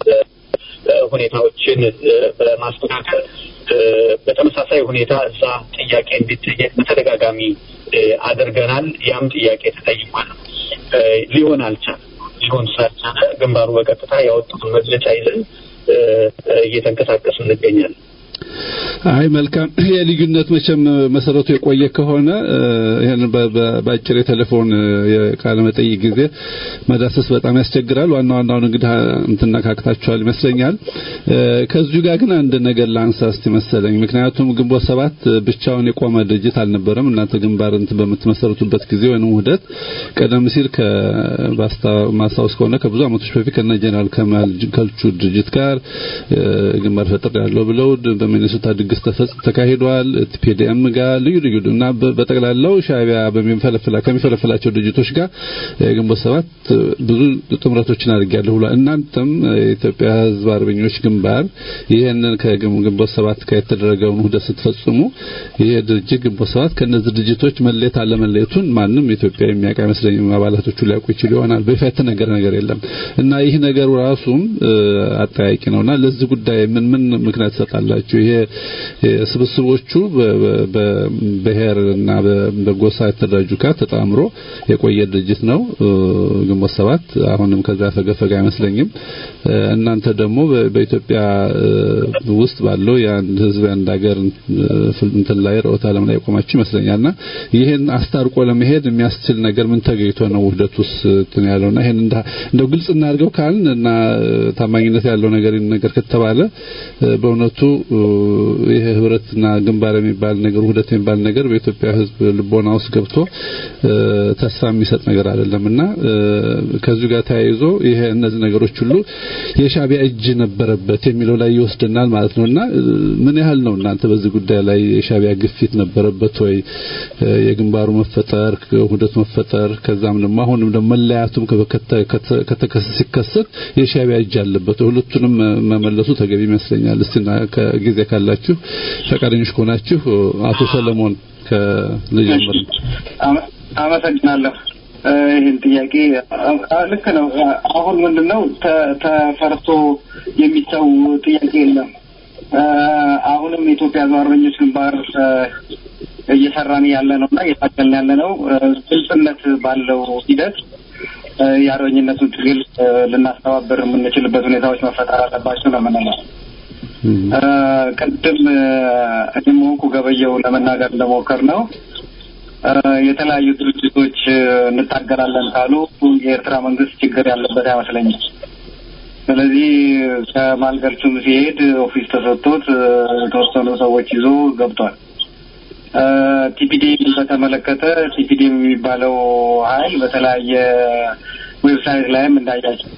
ሁኔታዎችን በማስተካከል በተመሳሳይ ሁኔታ እዛ ጥያቄ እንዲጠየቅ በተደጋጋሚ አድርገናል። ያም ጥያቄ ተጠይቋል። ሊሆን አልቻለም። ሊሆን ስላልቻለ ግንባሩ በቀጥታ ያወጡትን መግለጫ ይዘን እየተንቀሳቀሱ እንገኛለን። አይ መልካም የልዩነት መቼም መሰረቱ የቆየ ከሆነ ይሄን በአጭር የቴሌፎን የቃለ መጠይቅ ጊዜ መዳሰስ በጣም ያስቸግራል። ዋና ዋናውን እንግዲህ እንትና ካክታችኋል ይመስለኛል። ከዚሁ ጋር ግን አንድ ነገር ላንሳ እስቲ መሰለኝ። ምክንያቱም ግንቦት ሰባት ብቻውን የቆመ ድርጅት አልነበረም። እናንተ ግንባር እንትን በምትመሰረቱበት ጊዜ ወይም ውህደት ቀደም ሲል ከማስታወስ ከሆነ ከብዙ ዓመቶች በፊት ከነ ጀነራል ከማል ከልቹ ድርጅት ጋር ግንባር ፈጥር ያለው ብለው በሚኒሶታ ድግስ ተካሂዷል። ቲፒዲኤም ጋር ልዩ ልዩ እና በጠቅላላው ሻዕቢያ በሚፈለፍላ ከሚፈለፍላቸው ድርጅቶች ጋር ግንቦት ሰባት ብዙ ጥምረቶችን አድርጊያለሁ ብሏል። እናንተም የኢትዮጵያ ሕዝብ አርበኞች ግንባር ይህንን ከግንቦት ሰባት ጋር የተደረገውን ውህደት ስትፈጽሙ ይሄ ድርጅት ግንቦት ሰባት ከእነዚህ ድርጅቶች መለየት አለመለየቱን ማንም ኢትዮጵያ የሚያውቅ አይመስለኝም። አባላቶቹ ሊያውቁ ይችሉ ይሆናል። በይፋ የተነገረ ነገር የለም እና ይህ ነገሩ ራሱም አጠያቂ ነውና ለዚህ ጉዳይ ምን ምን ምክንያት ትሰጣላችሁ? ይሄ ስብስቦቹ በብሔር እና በጎሳ የተደራጁ ጋር ተጣምሮ የቆየ ድርጅት ነው ግንቦት ሰባት። አሁንም ከዛ ፈገፈገ አይመስለኝም። እናንተ ደግሞ በኢትዮጵያ ውስጥ ባለው የአንድ ህዝብ የአንድ ሀገር እንትን ላይ ርዕዮተ ዓለም ላይ የቆማችሁ ይመስለኛልና ይሄን አስታርቆ ለመሄድ የሚያስችል ነገር ምን ተገኝቶ ነው ውህደት ውስጥ እንትን ያለውና ይሄን እንደው ግልጽ እናድርገው ካልን እና ታማኝነት ያለው ነገር ነገር ከተባለ በእውነቱ ይሄ ህብረትና ግንባር የሚባል ነገር ውህደት የሚባል ነገር በኢትዮጵያ ህዝብ ልቦና ውስጥ ገብቶ ተስፋ የሚሰጥ ነገር አይደለምና ከዚሁ ጋር ተያይዞ ይሄ እነዚህ ነገሮች ሁሉ የሻዕቢያ እጅ ነበረበት የሚለው ላይ ይወስደናል ማለት ነውና ምን ያህል ነው እናንተ በዚህ ጉዳይ ላይ የሻዕቢያ ግፊት ነበረበት ወይ የግንባሩ መፈጠር ውህደት መፈጠር ከዛም ደግሞ አሁንም ደግሞ መለያቱም ከተከሰ ሲከሰት የሻዕቢያ እጅ አለበት ሁለቱንም መመለሱ ተገቢ ይመስለኛል እስቲ ጊዜ ካላችሁ ፈቃደኞች ከሆናችሁ አቶ ሰለሞን ከልጀምር አመሰግናለሁ ይህን ጥያቄ ልክ ነው አሁን ምንድን ነው ተፈርቶ የሚተው ጥያቄ የለም አሁንም የኢትዮጵያ ሕዝብ አርበኞች ግንባር እየሰራን ያለ ነው እና እየታገልን ያለ ነው ግልጽነት ባለው ሂደት የአርበኝነቱን ትግል ልናስተባበር የምንችልበት ሁኔታዎች መፈጠር አለባቸው ነው የምንለው ቅድም እኔም ሆንኩ ገበየው ለመናገር እንደሞከር ነው የተለያዩ ድርጅቶች እንታገላለን ካሉ የኤርትራ መንግስት ችግር ያለበት አይመስለኝም። ስለዚህ ከማልገልቹም ሲሄድ ኦፊስ ተሰጥቶት የተወሰኑ ሰዎች ይዞ ገብቷል። ቲፒዲኤም በተመለከተ ቲፒዲኤም የሚባለው ኃይል በተለያየ ዌብሳይት ላይም እንዳያቸው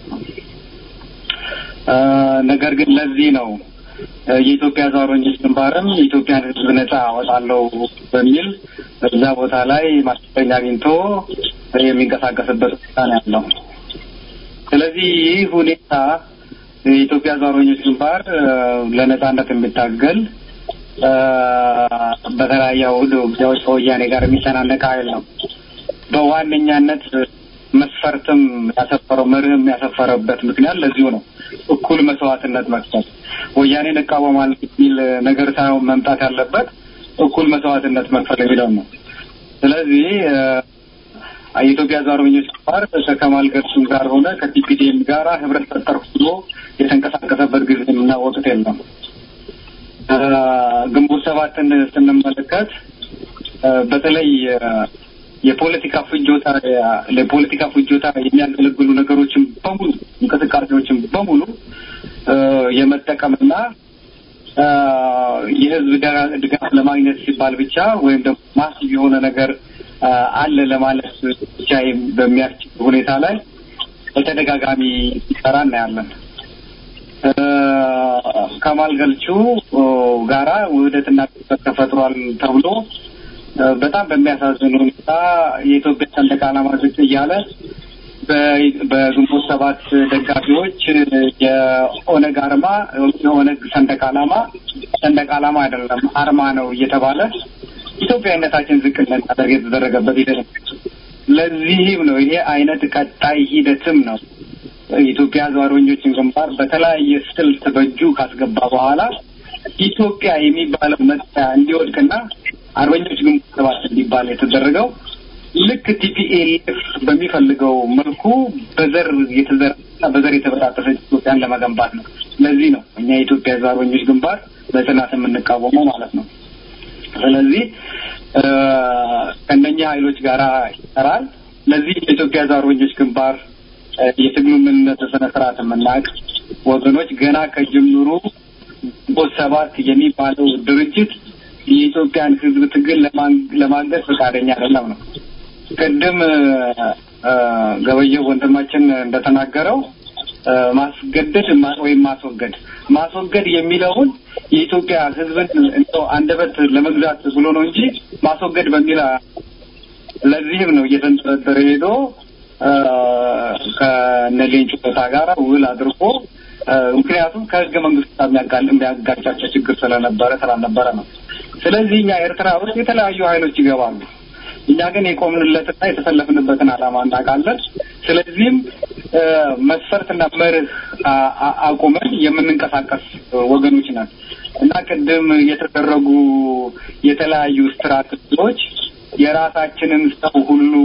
ነገር ግን ለዚህ ነው የኢትዮጵያ ሕዝብ አርበኞች ግንባርም የኢትዮጵያን ሕዝብ ነጻ አወጣለሁ በሚል በዛ ቦታ ላይ ማስጠኛ አግኝቶ የሚንቀሳቀስበት ሁኔታ ነው ያለው። ስለዚህ ይህ ሁኔታ የኢትዮጵያ ሕዝብ አርበኞች ግንባር ለነጻነት የሚታገል በተለያየ ውድ ውጊያዎች ከወያኔ ጋር የሚተናነቅ ኃይል ነው። በዋነኛነት መስፈርትም ያሰፈረው መርህም ያሰፈረበት ምክንያት ለዚሁ ነው። እኩል መስዋዕትነት መክፈል ወያኔን እቃወማለሁ የሚል ነገር ሳይሆን መምጣት ያለበት እኩል መስዋዕትነት መክፈል የሚለው ነው። ስለዚህ የኢትዮጵያ ሕዝብ አርበኞች ግንባር ከከማል ገልሱም ጋር ሆነ ከቲፒዲኤም ጋር ህብረት ፈጠርኩ ብሎ የተንቀሳቀሰበት ጊዜ እና ወቅት የለም። ግንቦት ሰባትን ስንመለከት በተለይ የፖለቲካ ፍጆታ ለፖለቲካ ፍጆታ የሚያገለግሉ ነገሮችን በሙሉ እንቅስቃሴዎችን በሙሉ የመጠቀምና የህዝብ ድጋፍ ለማግኘት ሲባል ብቻ ወይም ደግሞ ማሲቭ የሆነ ነገር አለ ለማለት ብቻ በሚያስችል ሁኔታ ላይ በተደጋጋሚ ሲሰራ እናያለን። ከማል ገልቹ ጋራ ውህደትና ግጭት ተፈጥሯል ተብሎ በጣም በሚያሳዝን ሁኔታ የኢትዮጵያ ሰንደቅ ዓላማ ዝቅ እያለ በግንቦት ሰባት ደጋፊዎች የኦነግ አርማ የኦነግ ሰንደቅ ዓላማ ሰንደቅ ዓላማ አይደለም አርማ ነው እየተባለ ኢትዮጵያዊነታችን ዝቅ እንዳደርግ የተደረገበት ሂደት ለዚህም ነው ይሄ አይነት ቀጣይ ሂደትም ነው የኢትዮጵያ ሕዝብ አርበኞችን ግንባር በተለያየ ስልት በእጁ ካስገባ በኋላ ኢትዮጵያ የሚባለው መጠሪያ እንዲወድቅና አርበኞች ግንባር ሰባት እንዲባል የተደረገው ልክ ቲፒኤልኤፍ በሚፈልገው መልኩ በዘር የተዘራ በዘር የተበጣጠሰች ኢትዮጵያን ለመገንባት ነው። ለዚህ ነው እኛ የኢትዮጵያ ሕዝብ አርበኞች ግንባር በጽናት የምንቃወመው ማለት ነው። ስለዚህ ከእነኛ ኃይሎች ጋር ይሰራል። ለዚህ የኢትዮጵያ ሕዝብ አርበኞች ግንባር የትግሉ ምንነት ስነ ስርዓት የምናውቅ ወገኖች ገና ከጅምሩ ግንቦት ሰባት የሚባለው ድርጅት የኢትዮጵያን ሕዝብ ትግል ለማንገድ ፈቃደኛ አይደለም ነው። ቅድም ገበየው ወንድማችን እንደተናገረው ማስገደድ ወይም ማስወገድ ማስወገድ የሚለውን የኢትዮጵያ ሕዝብን እንደው አንደበት ለመግዛት ብሎ ነው እንጂ ማስወገድ በሚል ለዚህም ነው እየተንጠረጠረ ሄዶ ከነ ሌንጮ ቦታ ጋር ውል አድርጎ ምክንያቱም ከህገ መንግስት ጋር የሚያጋጫቸው ችግር ስለነበረ ስላልነበረ ነው። ስለዚህ እኛ ኤርትራ ውስጥ የተለያዩ ኃይሎች ይገባሉ። እኛ ግን የቆምንለትና የተሰለፍንበትን ዓላማ እናውቃለን። ስለዚህም መስፈርትና መርህ አቁመን የምንንቀሳቀስ ወገኖች ነን እና ቅድም የተደረጉ የተለያዩ ስትራቴጂዎች የራሳችንን ሰው ሁሉ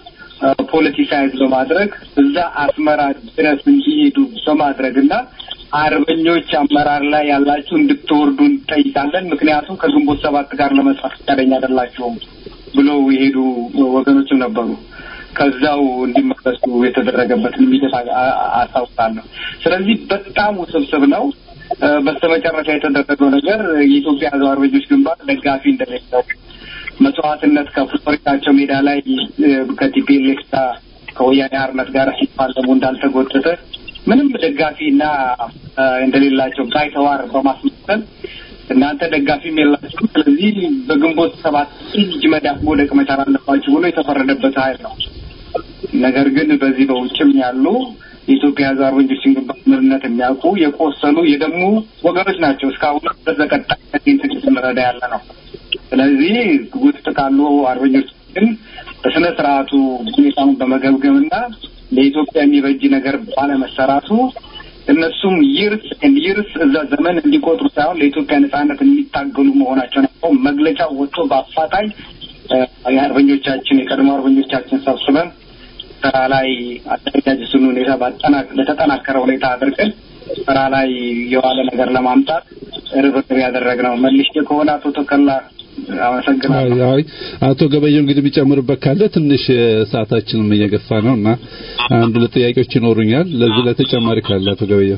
ፖለቲሳይዝ በማድረግ እዛ አስመራ ድረስ እንዲሄዱ በማድረግ እና አርበኞች አመራር ላይ ያላችሁ እንድትወርዱ እንጠይቃለን፣ ምክንያቱም ከግንቦት ሰባት ጋር ለመስራት ፈቃደኛ አይደላችሁም ብለው የሄዱ ወገኖችም ነበሩ። ከዛው እንዲመለሱ የተደረገበትን ሂደት አስታውሳለሁ። ስለዚህ በጣም ውስብስብ ነው። በስተመጨረሻ የተደረገው ነገር የኢትዮጵያ ሕዝብ አርበኞች ግንባር ደጋፊ እንደሌለው መስዋዕትነት ከፍሎሪዳቸው ሜዳ ላይ ከቲፒኤልኤፍ ከወያኔ ሓርነት ጋር ሲፋለሙ እንዳልተጎተተ ምንም ደጋፊና እንደሌላቸው ባይተዋር በማስመሰል እናንተ ደጋፊም የላችሁ፣ ስለዚህ በግንቦት ሰባት እጅ መዳፍ መውደቅ መቻል አለባችሁ ብሎ የተፈረደበት ኃይል ነው። ነገር ግን በዚህ በውጭም ያሉ የኢትዮጵያ ሕዝብ አርበኞችን ግንባር ምንነት የሚያውቁ የቆሰሉ የደሙ ወገኖች ናቸው። እስካሁን በዘቀጣይ ትግል ስንረዳ ያለ ነው። ስለዚህ ውስጥ ካሉ አርበኞች ግን በስነ ስርዓቱ ሁኔታውን በመገምገምና ለኢትዮጵያ የሚበጅ ነገር ባለመሰራቱ እነሱም ይርስ ይርስ እዛ ዘመን እንዲቆጥሩ ሳይሆን ለኢትዮጵያ ነጻነት የሚታገሉ መሆናቸውን ያው መግለጫው ወጥቶ በአፋጣኝ የአርበኞቻችን የቀድሞ አርበኞቻችን ሰብስበን ስራ ላይ አደረጃጀቱን ሁኔታ በተጠናከረ ሁኔታ አድርገን ስራ ላይ የዋለ ነገር ለማምጣት ርብርብ ያደረግነው መልሼ ከሆነ አቶ ተከላ አመሰግናለሁ። አይ አቶ ገበየው እንግዲህ የሚጨምርበት ካለ ትንሽ ሰዓታችንም እየገፋ ነው እና አንድ ሁለት ጥያቄዎች ይኖሩኛል። ለዚህ ለተጨማሪ ካለ አቶ ገበየው።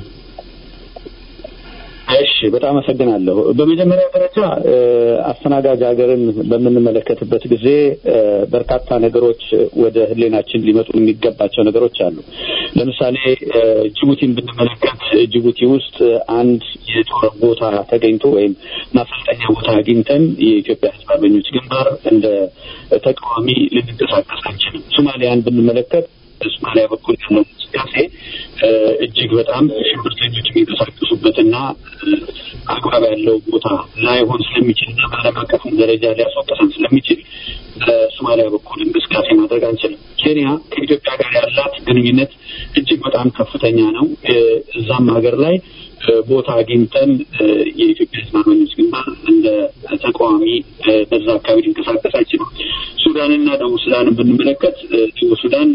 እሺ፣ በጣም አመሰግናለሁ። በመጀመሪያ ደረጃ አስተናጋጅ ሀገርን በምንመለከትበት ጊዜ በርካታ ነገሮች ወደ ሕሊናችን ሊመጡ የሚገባቸው ነገሮች አሉ። ለምሳሌ ጅቡቲን ብንመለከት ጅቡቲ ውስጥ አንድ የጦር ቦታ ተገኝቶ ወይም ማሰልጠኛ ቦታ አግኝተን የኢትዮጵያ ሕዝብ አርበኞች ግንባር እንደ ተቃዋሚ ልንንቀሳቀስ አንችልም። ሶማሊያን ብንመለከት በሶማሊያ በኩል ያለው እንቅስቃሴ እጅግ በጣም ሽብርተኞች የሚንቀሳቀሱበትና አግባብ ያለው ቦታ ላይሆን ስለሚችልና በዓለም አቀፍም ደረጃ ሊያስወቅሰን ስለሚችል በሶማሊያ በኩል እንቅስቃሴ ማድረግ አንችልም። ኬንያ ከኢትዮጵያ ጋር ያላት ግንኙነት እጅግ በጣም ከፍተኛ ነው። እዛም ሀገር ላይ ቦታ አግኝተን የኢትዮጵያ ሕዝብ አርበኞች ግንባር እንደ ተቃዋሚ በዛ አካባቢ ሊንቀሳቀስ አይችልም። ሱዳንና ደቡብ ሱዳንን ብንመለከት ደቡብ ሱዳን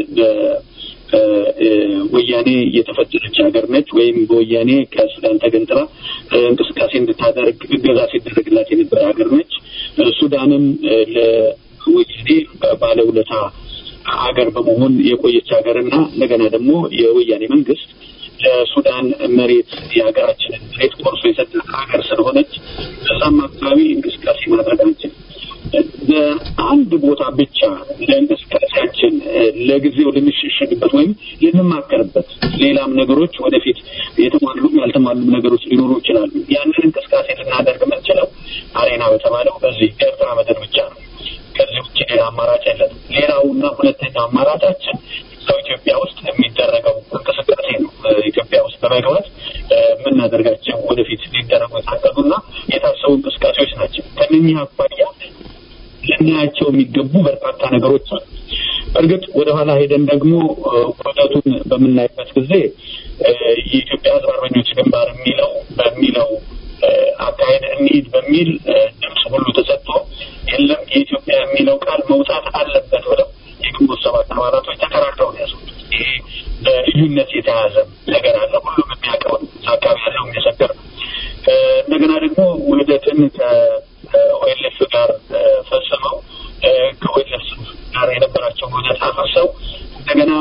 ወያኔ የተፈጠረች ሀገር ነች። ወይም በወያኔ ከሱዳን ተገንጥላ እንቅስቃሴ እንድታደርግ እገዛ ሲደረግላት የነበረ ሀገር ነች። ሱዳንም ለወያኔ ባለውለታ ሀገር በመሆን የቆየች ሀገርና እንደገና ደግሞ የወያኔ መንግስት ለሱዳን መሬት የሀገራችንን መሬት ቆርሶ የሰጠ ሀገር ስለሆነች በዛም አካባቢ እንቅስቃሴ ማድረግ አንችልም። በአንድ ቦታ ብቻ ለእንቅስቃሴያችን ለጊዜው ልንሸሸግበት ወይም ልንማከርበት ሌላም ነገሮች ወደፊት የተሟሉም ያልተሟሉም ነገሮች ሊኖሩ ይችላሉ። ያንን እንቅስቃሴ ልናደርግ የምንችለው አሬና በተባለው በዚህ ኤርትራ ምድር ብቻ ነው። ከዚህ ውጭ ሌላ አማራጭ የለም። ሌላውና ሁለተኛው አማራጫችን ሰው ኢትዮጵያ ውስጥ የሚደረገው እንቅስቃሴ ነው። ኢትዮጵያ ውስጥ በመግባት የምናደርጋቸው ወደፊት ሊደረጉ የታቀዱና የታሰቡ እንቅስቃሴዎች ናቸው። ከነኚህ አኳያ ልናያቸው የሚገቡ በርካታ ነገሮች አሉ። እርግጥ ወደኋላ ሄደን ደግሞ ውህደቱን በምናይበት ጊዜ የኢትዮጵያ ሕዝብ አርበኞች ግንባር የሚለው በሚለው አካሄድ እንሂድ በሚል ድምፅ ሁሉ ተሰጥቶ የለም የኢትዮጵያ የሚለው ቃል መውጣት አለበት ብለው የግንቦት ሰባት አባላቶች ተከራክረው ነው ያስወጡት። ይሄ በልዩነት የተያዘ ነገር አለ። ሁሉም የሚያውቀው አካባቢ ያለው የሚመሰክር ነው። እንደገና ደግሞ ውህደትን ከኦኤልኤፍ ጋር ፈጽመው ከኦኤልኤፍ ጋር የነበራቸውን ውህደት አፍርሰው እንደገና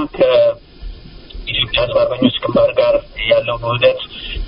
ከኢትዮጵያ ሕዝብ አርበኞች ግንባር ጋር ያለውን ውህደት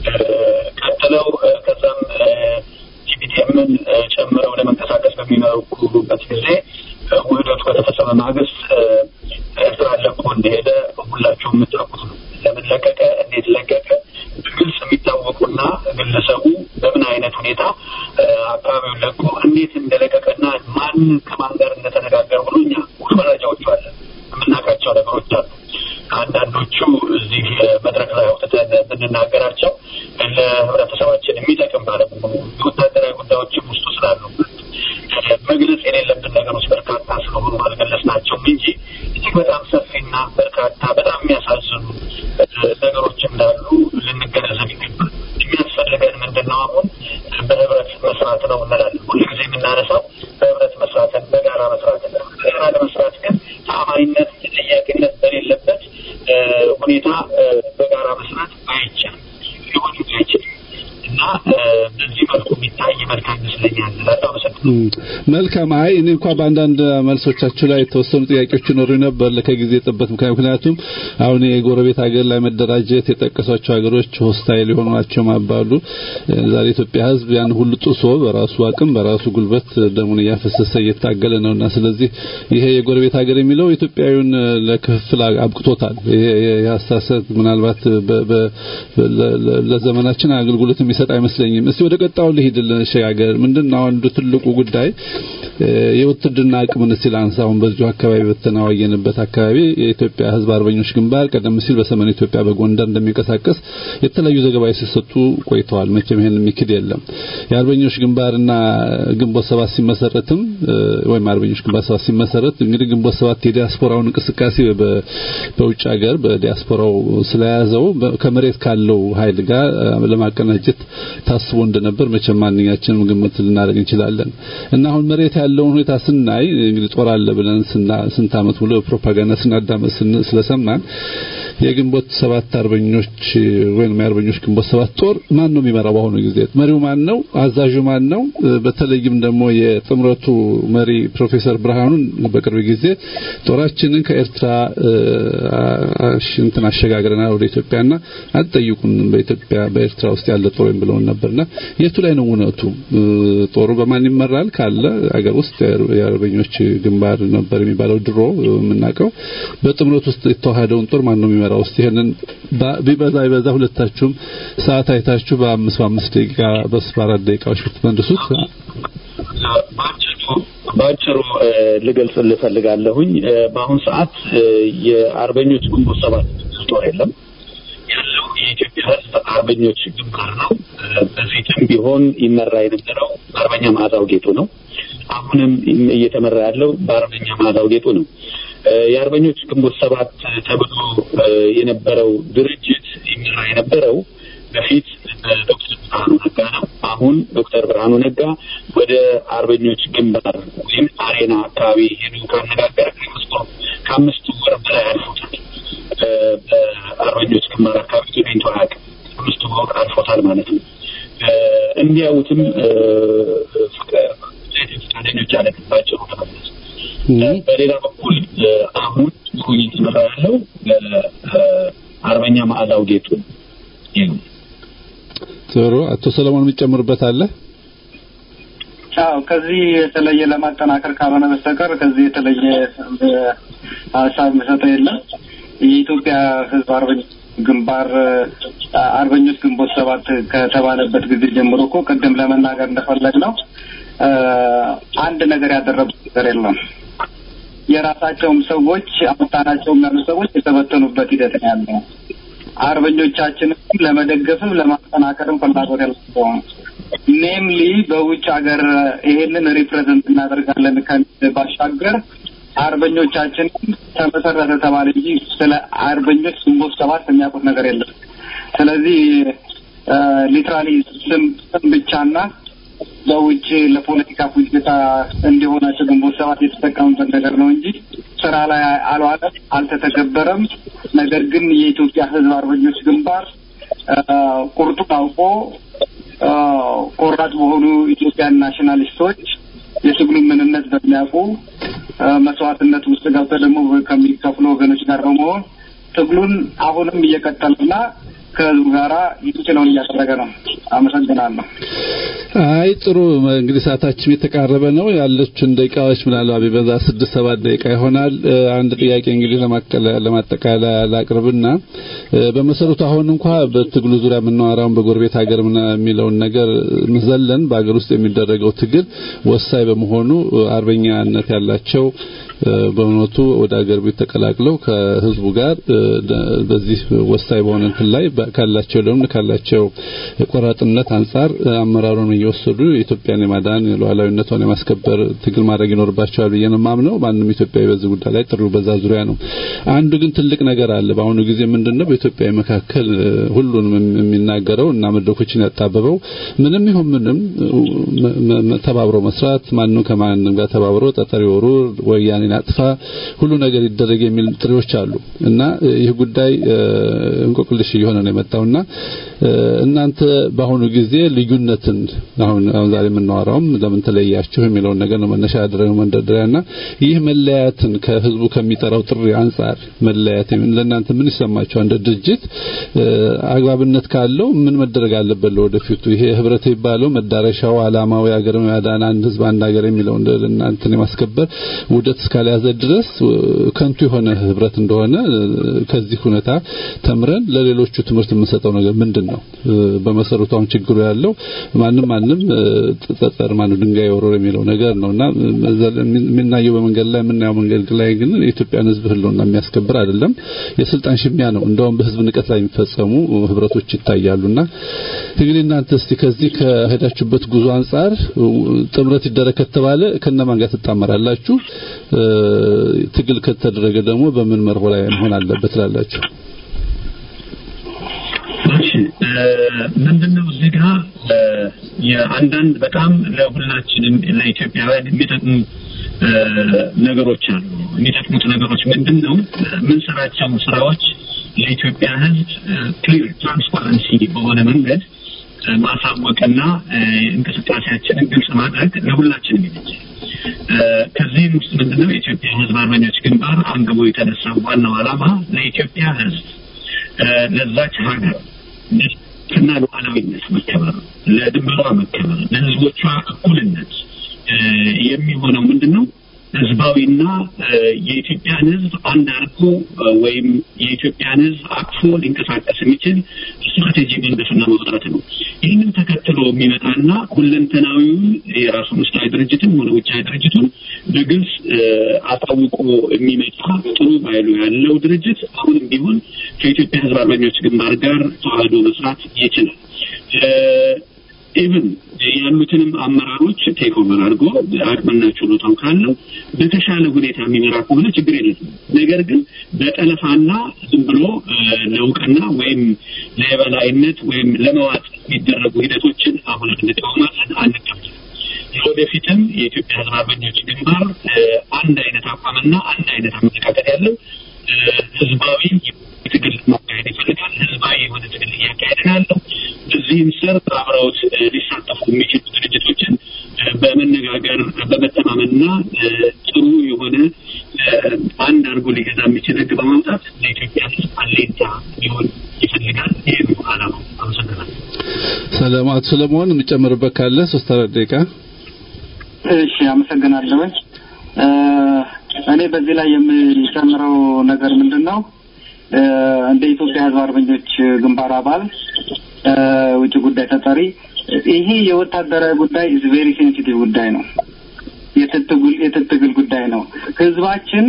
ቀጥለው ከዛም ቲፒቲኤምን ጨምረው ለመንቀሳቀስ በሚመሩበት ጊዜ ውህደቱ ከተፈጸመ ማግስት ኤርትራ ለቆ እንደሄደ ሁላችሁም የምታውቁት ነው። ለምን ለቀቀ? እንዴት ለቀቀ? በግልጽ የሚታወቁና ግለሰቡ በምን አይነት ሁኔታ አካባቢውን ለቆ እንዴት እንደለቀቀና ማን ከማን ጋር እንደተነጋገር ብሎ እኛ ሁሉ መረጃዎቹ አለ የምናውቃቸው ነገሮች አሉ። አንዳንዶቹ እዚህ መድረክ ላይ አውጥተን ብንናገራቸው ለህብረተሰባችን የሚጠቅም ባለመሆኑ የወታደራዊ ጉዳዮችም ውስጡ ስላሉበት መግለጽ የሌለብን ነገሮች በርካታ ስለሆኑ አልገለጽናቸውም እንጂ እጅግ በጣም ሰፊና በርካታ በጣም የሚያሳዝኑ ነገሮች እንዳሉ ልንገነዘብ ይገባል። የሚያስፈልገን ምንድን ነው? አሁን በህብረት መስራት ነው እንላለን። ሁልጊዜ የምናነሳው በህብረት መስራትን፣ በጋራ መስራትን። በጋራ ለመስራት ግን ተአማኒነት፣ ተጠያቂነት በሌለበት ሁኔታ በጋራ መስራት አይቻልም፣ ሊሆን አይችልም እና በዚህ መልኩ የሚታይ መልካም ይመስለኛል። በጣም መልካም። አይ እኔ እንኳ በአንዳንድ መልሶቻችሁ ላይ የተወሰኑ ጥያቄዎች ይኖሩ ነበር ከጊዜ ጥበት ምክንያት ምክንያቱም አሁን የጎረቤት ሀገር ላይ መደራጀት የጠቀሷቸው ሀገሮች ሆስታይል የሆኑ ናቸው ማባሉ ዛሬ ኢትዮጵያ ሕዝብ ያን ሁሉ ጥሶ በራሱ አቅም በራሱ ጉልበት ደሙን እያፈሰሰ እየታገለ ነውና ስለዚህ ይሄ የጎረቤት ሀገር የሚለው ኢትዮጵያዊውን ለክፍል አብቅቶታል። ይሄ የአስተሳሰብ ምናልባት ለዘመናችን አገልግሎት የሚሰጥ አይመስለኝም። እስቲ ወደ ቀጣው ልሂድልን ሸጋገር ምንድነው አንዱ ትልቁ ጉዳይ የውትድርና አቅምን እስቲ ላንሳ። አሁን በዚሁ አካባቢ በተናዋየንበት አካባቢ የኢትዮጵያ ሕዝብ አርበኞች ግንባር ቀደም ሲል በሰሜን ኢትዮጵያ በጎንደር እንደሚንቀሳቀስ የተለያዩ ዘገባዎች ሲሰጡ ቆይተዋል። መቼም ይሄን የሚክድ የለም። የአርበኞች ግንባርና ግንቦት ሰባት ሲመሰረትም ወይም አርበኞች ግንባር ሰባት ሲመሰረት እንግዲህ ግንቦት ሰባት የዲያስፖራውን እንቅስቃሴ በውጭ ሀገር በዲያስፖራው ስለያዘው ከመሬት ካለው ኃይል ጋር ለማቀናጀት ታስቦ እንደነበር መቼም ማንኛችንም ግምት ልናደርግ እንችላለን። እና አሁን መሬት ያለውን ሁኔታ ስናይ እንግዲህ ጦር አለ ብለን ስንት ዓመት ሙሉ ፕሮፓጋንዳ ስናዳመጥ ስለሰማን የግንቦት ሰባት አርበኞች ወይም የአርበኞች ግንቦት ሰባት ጦር ማን ነው የሚመራው? በአሁኑ ጊዜ መሪው ማን ነው? አዛዡ ማን ነው? በተለይም ደግሞ የጥምረቱ መሪ ፕሮፌሰር ብርሃኑን በቅርብ ጊዜ ጦራችንን ከኤርትራ እንትን አሸጋግረናል ወደ ኢትዮጵያና አትጠይቁን በኢትዮጵያ በኤርትራ ውስጥ ያለ ጦር ወይም ብለውን ነበርና የቱ ላይ ነው እውነቱ? ጦሩ በማን ይመራል ካለ አገር ውስጥ የአርበኞች ግንባር ነበር የሚባለው ድሮ የምናውቀው። በጥምረት ውስጥ የተዋሃደውን ጦር ማን ነው የሚመራው? ውስጥ ይሄንን ቢበዛ ይበዛ ሁለታችሁም ሰዓት አይታችሁ በአምስት በአምስት ደቂቃ በአራት ደቂቃዎች ብትመልሱት በአጭሩ ልገልጽ ልፈልጋለሁኝ። በአሁኑ ሰዓት የአርበኞች ግንቦት ሰባት ጦር የለም ያለው የኢትዮጵያ ሕዝብ አርበኞች ግንባር ነው። በፊትም ቢሆን ይመራ የነበረው በአርበኛ ማዕዛው ጌጡ ነው። አሁንም እየተመራ ያለው በአርበኛ ማዕዛው ጌጡ ነው። የአርበኞች ግንቦት ሰባት ተብሎ የነበረው ድርጅት ይመራ የነበረው በፊት ዶክተር ብርሃኑ ነጋ ነው። አሁን ዶክተር ብርሃኑ ነጋ ወደ አርበኞች ግንባር ወይም አሬና አካባቢ ሄዱ ካነጋገረ ከአምስት ወር በላይ አልፎታል። በአርበኞች ግንባር አካባቢ ተገኝቶ አያውቅም። አምስት ወር አልፎታል ማለት ነው። እንዲያዩትም ፈቃደኞች አለባቸው ለመግለጽ በሌላ በኩል አሁን ጥሩ እየተመራ ያለው አርበኛ ማዕዛው ጌጡ ጥሩ። አቶ ሰለሞን የሚጨምርበት አለ? አዎ ከዚህ የተለየ ለማጠናከር ካልሆነ በስተቀር ከዚህ የተለየ ሀሳብ መሰጠው የለም። የኢትዮጵያ ሕዝብ አርበኞች ግንባር አርበኞች ግንቦት ሰባት ከተባለበት ጊዜ ጀምሮ እኮ ቅድም ለመናገር እንደፈለግ ነው አንድ ነገር ያደረጉት ነገር የለም። የራሳቸውም ሰዎች አውጣናቸውም ያሉ ሰዎች የተበተኑበት ሂደት ነው ያለው። አርበኞቻችንም ለመደገፍም ለማጠናከርም ፍላጎት ያላቸውም ኔምሊ በውጭ ሀገር ይሄንን ሪፕሬዘንት እናደርጋለን ከሚል ባሻገር አርበኞቻችን ተመሰረተ ተባለ እንጂ ስለ አርበኞች ግንቦት ሰባት የሚያውቁት ነገር የለም። ስለዚህ ሊትራሊ ስም ስም ብቻና በውጭ ለፖለቲካ ፍጆታ እንዲሆናቸው ግንቦት ሰባት የተጠቀሙበት ነገር ነው እንጂ ስራ ላይ አልዋለም፣ አልተተገበረም። ነገር ግን የኢትዮጵያ ሕዝብ አርበኞች ግንባር ቁርጡን አውቆ ቆራጥ በሆኑ ኢትዮጵያን ናሽናሊስቶች የትግሉን ምንነት በሚያውቁ መስዋዕትነት ውስጥ ገብተው ደግሞ ከሚከፍሉ ወገኖች ጋር በመሆን ትግሉን አሁንም እየቀጠለና ከህዝቡ ጋራ የሚችለውን እያደረገ ነው። አመሰግናለሁ። አይ ጥሩ እንግዲህ ሰዓታችን የተቃረበ ነው። ያለችን ደቂቃዎች ምናልባት ቢበዛ ስድስት ሰባት ደቂቃ ይሆናል። አንድ ጥያቄ እንግዲህ ለማጠቃለያ ላቅርብና በመሰረቱ አሁን እንኳ በትግሉ ዙሪያ የምናወራውን በጎረቤት ሀገር የሚለውን ነገር መዘለን በሀገር ውስጥ የሚደረገው ትግል ወሳኝ በመሆኑ አርበኛነት ያላቸው በእውነቱ ወደ ሀገር ቤት ተቀላቅለው ከህዝቡ ጋር በዚህ ወሳኝ በሆነ እንትን ላይ ካላቸው ልምድ ካላቸው ቆራጥነት አንጻር አመራሩን እየወሰዱ የኢትዮጵያን የማዳን ሉዓላዊነቷን የማስከበር ትግል ማድረግ ይኖርባቸዋል ብዬ ነው የማምነው። ማንም ኢትዮጵያዊ በዚህ ጉዳይ ላይ ጥሩ በዛ ዙሪያ ነው። አንዱ ግን ትልቅ ነገር አለ። በአሁኑ ጊዜ ምንድነው በኢትዮጵያዊ መካከል ሁሉንም የሚናገረው እና መድረኮችን ያጣበበው ምንም ይሁን ምንም ተባብሮ መስራት ማንም ከማንም ጋር ተባብሮ ጠጠር ይወሩ ወያኔን ያጥፋ ሁሉ ነገር ይደረግ የሚል ጥሪዎች አሉ እና ይህ ጉዳይ እንቆቅልሽ እየሆነ ነው የመጣውና እናንተ በአሁኑ ጊዜ ልዩነትን አሁን አሁን ዛሬ የምናወራውም ለምን ተለያችሁ የሚለውን ነገር ነው መነሻ ያደረገው መንደርደሪያና ይህ መለያየትን ከህዝቡ ከሚጠራው ጥሪ አንጻር መለያየት ለእናንተ ምን ይሰማችኋል? እንደ ድርጅት አግባብነት ካለው ምን መደረግ አለበት ለወደፊቱ? ይሄ ህብረት የሚባለው መዳረሻው አላማው የሀገር ማዳን አንድ ህዝብ አንድ ሀገር የሚለው እናንተን የማስከበር ውደት እስካልያዘ ድረስ ከንቱ የሆነ ህብረት እንደሆነ ከዚህ ሁኔታ ተምረን ለሌሎቹ ትምህርት የምንሰጠው ነገር ምንድን ነው? በመሰረቱ አሁን ችግሩ ያለው ማንም ማንም ጠጠር ማን ድንጋይ ወሮር የሚለው ነገር ነውና የምናየው በመንገድ ላይ የምናየው መንገድ ላይ ግን የኢትዮጵያን ህዝብ ህልውና የሚያስከብር አይደለም። የስልጣን ሽሚያ ነው። እንደውም በህዝብ ንቀት ላይ የሚፈጸሙ ህብረቶች ይታያሉና እንግዲህ እናንተ እስቲ ከዚህ ከሄዳችሁበት ጉዞ አንጻር ጥምረት ይደረግ ከተባለ ከነማን ጋር ትጣመራላችሁ? ትግል ከተደረገ ደግሞ በምን መርሆ ላይ መሆን አለበት ትላላችሁ? ምንድነው እዚህ ጋር የአንዳንድ በጣም ለሁላችንም ለኢትዮጵያውያን የሚጠቅሙ ነገሮች አሉ። የሚጠቅሙት ነገሮች ምንድን ነው? የምንሰራቸው ስራዎች ለኢትዮጵያ ህዝብ ክሊር ትራንስፓረንሲ በሆነ መንገድ ማሳወቅና እንቅስቃሴያችንን ግልጽ ማድረግ ለሁላችንም ይመቻል። ከዚህም ውስጥ ምንድነው የኢትዮጵያ ህዝብ አርበኞች ግንባር አንግቦ የተነሳው ዋናው ዓላማ ለኢትዮጵያ ህዝብ ለዛች ሀገር እና ሉዓላዊነት መከበር፣ ለድንበሯ መከበር፣ ለህዝቦቿ እኩልነት የሚሆነው ምንድን ነው? ህዝባዊና የኢትዮጵያን ህዝብ አንድ አድርጎ ወይም የኢትዮጵያን ህዝብ አቅፎ ሊንቀሳቀስ የሚችል ስትራቴጂ መንደፍና ማውጣት ነው። ይህንን ተከትሎ የሚመጣና ሁለንተናዊውን የራሱን ውስጣዊ ድርጅትም ሆነ ውጫዊ ድርጅቱን በግልጽ አሳውቆ የሚመጣ ጥሩ ባይሉ ያለው ድርጅት አሁንም ቢሆን ከኢትዮጵያ ህዝብ አርበኞች ግንባር ጋር ተዋህዶ መስራት ይችላል። ኢቭን ያሉትንም አመራሮች ቴክ ኦቨር አድርጎ አቅምና ችሎታው ካለው በተሻለ ሁኔታ የሚመራ ከሆነ ችግር የለም። ነገር ግን በጠለፋና ዝም ብሎ ለእውቅና ወይም ለየበላይነት ወይም ለመዋጥ የሚደረጉ ሂደቶችን አሁን እንቃወማለን፣ አንቀበልም። ለወደፊትም የኢትዮጵያ ህዝብ አርበኞች ግንባር አንድ አይነት አቋምና አንድ አይነት አመለካከት ያለው ህዝባዊ ትግል ማካሄድ ይፈልጋል። ህዝባዊ የሆነ ትግል እያካሄድ ያለው በዚህም ስር አብረውት ሊሳተፉ የሚችሉ ድርጅቶችን በመነጋገር በመተማመንና ጥሩ የሆነ አንድ አድርጎ ሊገዛ የሚችል ህግ በማውጣት ለኢትዮጵያ ህዝብ አሌንታ ሊሆን ይፈልጋል። ይህ ነው አላማው። አመሰግናለሁ። ሰለሞን ሰለሞን የምጨምርበት ካለ ሶስት አራት ደቂቃ። እሺ፣ አመሰግናለሁኝ። እኔ በዚህ ላይ የምጨምረው ነገር ምንድን ነው? እንደ ኢትዮጵያ ህዝብ አርበኞች ግንባር አባል ውጭ ጉዳይ ተጠሪ ይሄ የወታደራዊ ጉዳይ ኢዝ ቬሪ ሴንሲቲቭ ጉዳይ ነው። የትትግል ጉዳይ ነው። ህዝባችን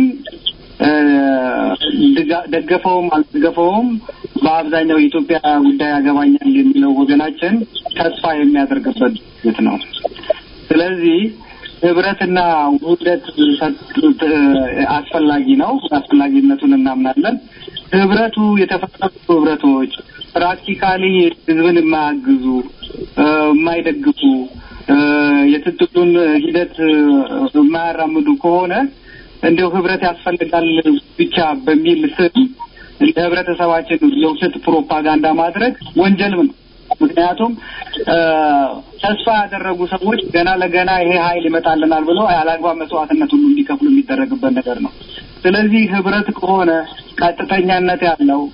ደገፈውም አልደገፈውም በአብዛኛው የኢትዮጵያ ጉዳይ ያገባኛል የሚለው ወገናችን ተስፋ የሚያደርግበት ድርጅት ነው። ስለዚህ ህብረትና ውህደት አስፈላጊ ነው። አስፈላጊነቱን እናምናለን። ህብረቱ የተፈጠሩ ህብረቶች ፕራክቲካሊ ህዝብን የማያግዙ የማይደግፉ የትጥቁን ሂደት የማያራምዱ ከሆነ እንዲያው ህብረት ያስፈልጋል ብቻ በሚል ስም ለህብረተሰባችን የውሸት ፕሮፓጋንዳ ማድረግ ወንጀልም ነው። ምክንያቱም ተስፋ ያደረጉ ሰዎች ገና ለገና ይሄ ኃይል ይመጣልናል ብለው ያለአግባብ መስዋዕትነት ሁሉ እንዲከፍሉ የሚደረግበት ነገር ነው። ስለዚህ ህብረት ከሆነ ቀጥተኛነት ያለው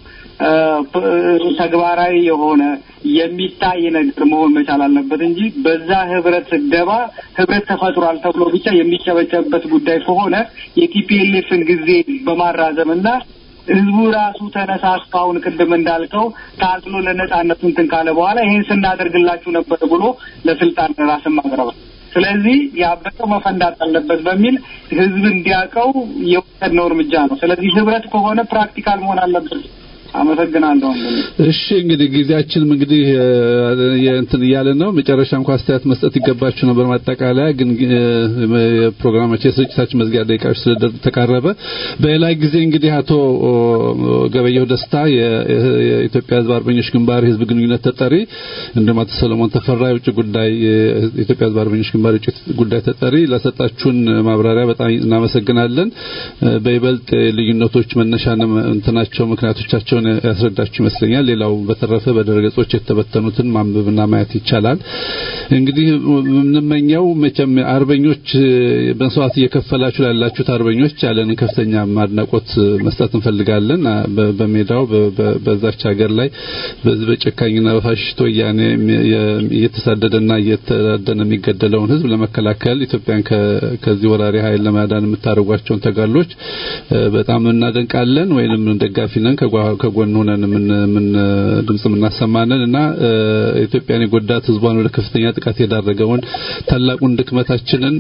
ተግባራዊ የሆነ የሚታይ ነገር መሆን መቻል አለበት እንጂ በዛ ህብረት ደባ ህብረት ተፈጥሯል ተብሎ ብቻ የሚጨበጨብበት ጉዳይ ከሆነ የቲፒኤልኤፍን ጊዜ በማራዘም እና ህዝቡ ራሱ ተነሳስቶ አሁን ቅድም እንዳልከው ታጥሎ ለነጻነቱ እንትን ካለ በኋላ ይሄን ስናደርግላችሁ ነበር ብሎ ለስልጣን ራስን ማቅረብ ስለዚህ ያበጠው መፈንዳት አለበት በሚል ህዝብ እንዲያውቀው የወሰድነው እርምጃ ነው። ስለዚህ ህብረት ከሆነ ፕራክቲካል መሆን አለበት። አመሰግናለሁ። እሺ እንግዲህ ጊዜያችንም እንግዲህ እንትን እያለ ነው። መጨረሻ እንኳን አስተያየት መስጠት ይገባችሁ ነበር። ማጠቃለያ ግን የፕሮግራማችን የስርጭታችን መዝጊያ ደቂቃዎች ስለተቃረበ በሌላ ጊዜ እንግዲህ አቶ ገበየሁ ደስታ የኢትዮጵያ ህዝብ አርበኞች ግንባር የህዝብ ግንኙነት ተጠሪ እንዲሁም አቶ ሰለሞን ተፈራ የውጭ ጉዳይ የኢትዮጵያ ህዝብ አርበኞች ግንባር የውጭ ጉዳይ ተጠሪ ለሰጣችሁን ማብራሪያ በጣም እናመሰግናለን። በይበልጥ ልዩነቶች መነሻ እንትናቸው ምክንያቶቻቸውን ያስረዳችሁ ይመስለኛል። ሌላው በተረፈ በድረገጾች የተበተኑትን ማንበብና ማየት ይቻላል። እንግዲህ የምንመኘው መቼም አርበኞች በመስዋዕት እየከፈላችሁ ላላችሁት አርበኞች ያለን ከፍተኛ ማድናቆት መስጠት እንፈልጋለን። በሜዳው በዛች ሀገር ላይ በጨካኝና በፋሽስት ወያኔ እየተሳደደና እየተዳደነ የሚገደለውን ህዝብ ለመከላከል ኢትዮጵያን ከዚህ ወራሪ ኃይል ለማዳን የምታደርጓቸውን ተጋድሎች በጣም እናደንቃለን ወይንም ደጋፊ ነን። ከጎን ሆነን ምን ድምጽ የምናሰማንን እና ኢትዮጵያን የጎዳት ህዝቧን ወደ ከፍተኛ ጥቃት የዳረገውን ታላቁን ድክመታችንን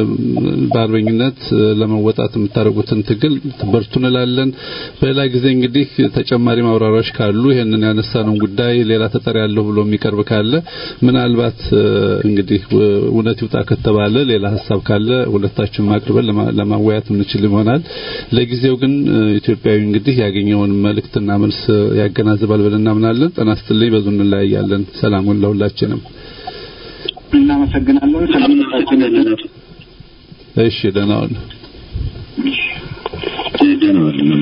በአርበኝነት ለመወጣት የምታደርጉትን ትግል በርቱ እንላለን። በሌላ ጊዜ እንግዲህ ተጨማሪ ማብራሪያዎች ካሉ ይሄንን ያነሳነውን ጉዳይ ሌላ ተጠሪ ያለው ብሎ የሚቀርብ ካለ ምናልባት እንግዲህ እውነት ይውጣ ከተባለ ሌላ ሀሳብ ካለ ሁለታችን ማቅርበን ለማወያየት የምንችል ይሆናል። ለጊዜው ግን ኢትዮጵያዊ እንግዲህ ያገኘውን መልእክትና መልስ ያገናዝባል ብለን እናምናለን። ጤና ይስጥልኝ። በዙ እንለያያለን። ሰላሙን ለሁላችንም። እናመሰግናለን። ሰላምታችን እሺ፣ ደህና ዋሉ። ደህና ዋሉ።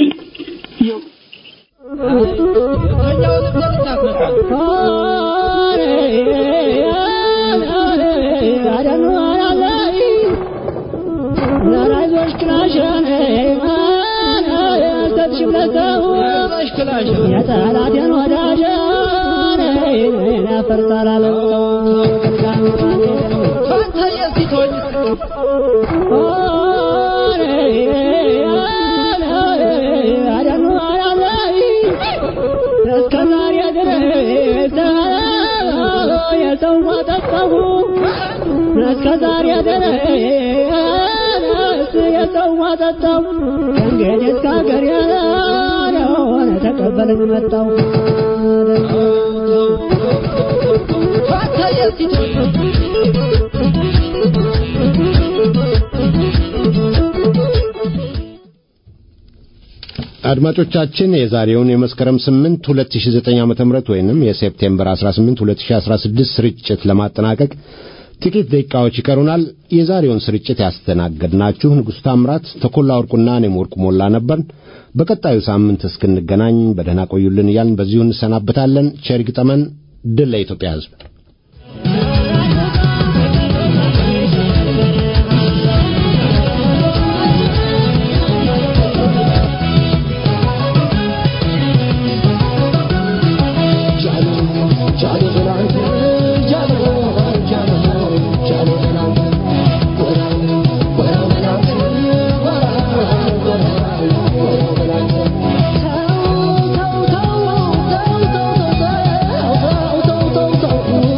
የጠላቴን ወዳጅ ያፈርሳል አለው እስከ ዛሬ ድረስ የሰው ማጠፋሁ እስከ ዛሬ ድረስ የሰው ማጠጣሁ ከእንግዲህ እስከ ሀገር ያለሆነ ተቀበለኝ መጣሁ አድማጮቻችን የዛሬውን የመስከረም 8 2009 ዓ.ም ወይንም የሴፕቴምበር 18 2016 ስርጭት ለማጠናቀቅ ጥቂት ደቂቃዎች ይቀሩናል። የዛሬውን ስርጭት ያስተናገድናችሁ ንጉሥ ታምራት፣ ተኮላ ወርቁና እኔም ወርቁ ሞላ ነበር። በቀጣዩ ሳምንት እስክንገናኝ በደህና ቆዩልን እያልን በዚሁ እንሰናበታለን። ቸር ይግጠመን። ድል ለኢትዮጵያ ሕዝብ። Oh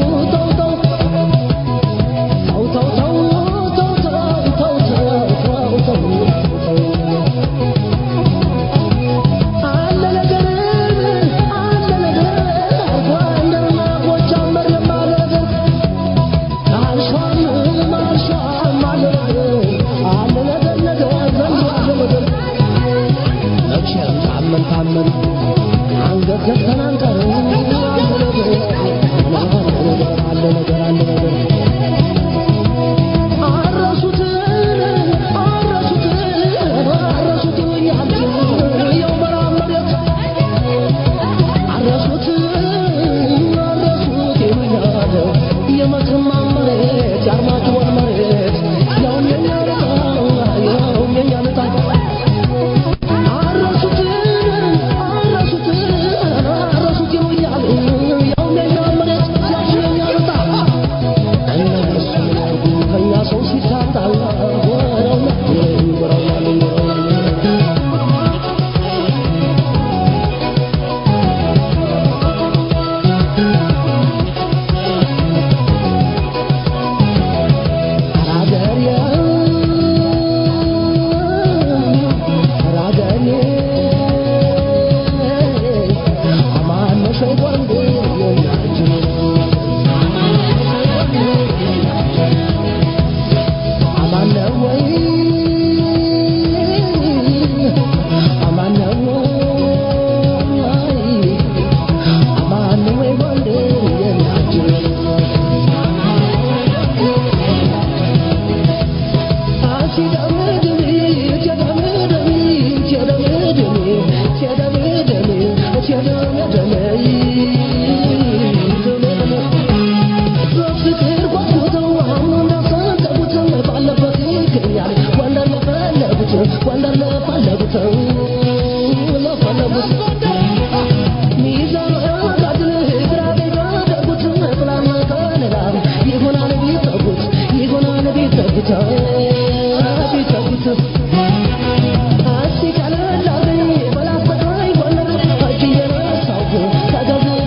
ለፈለጉት ለፈለጉት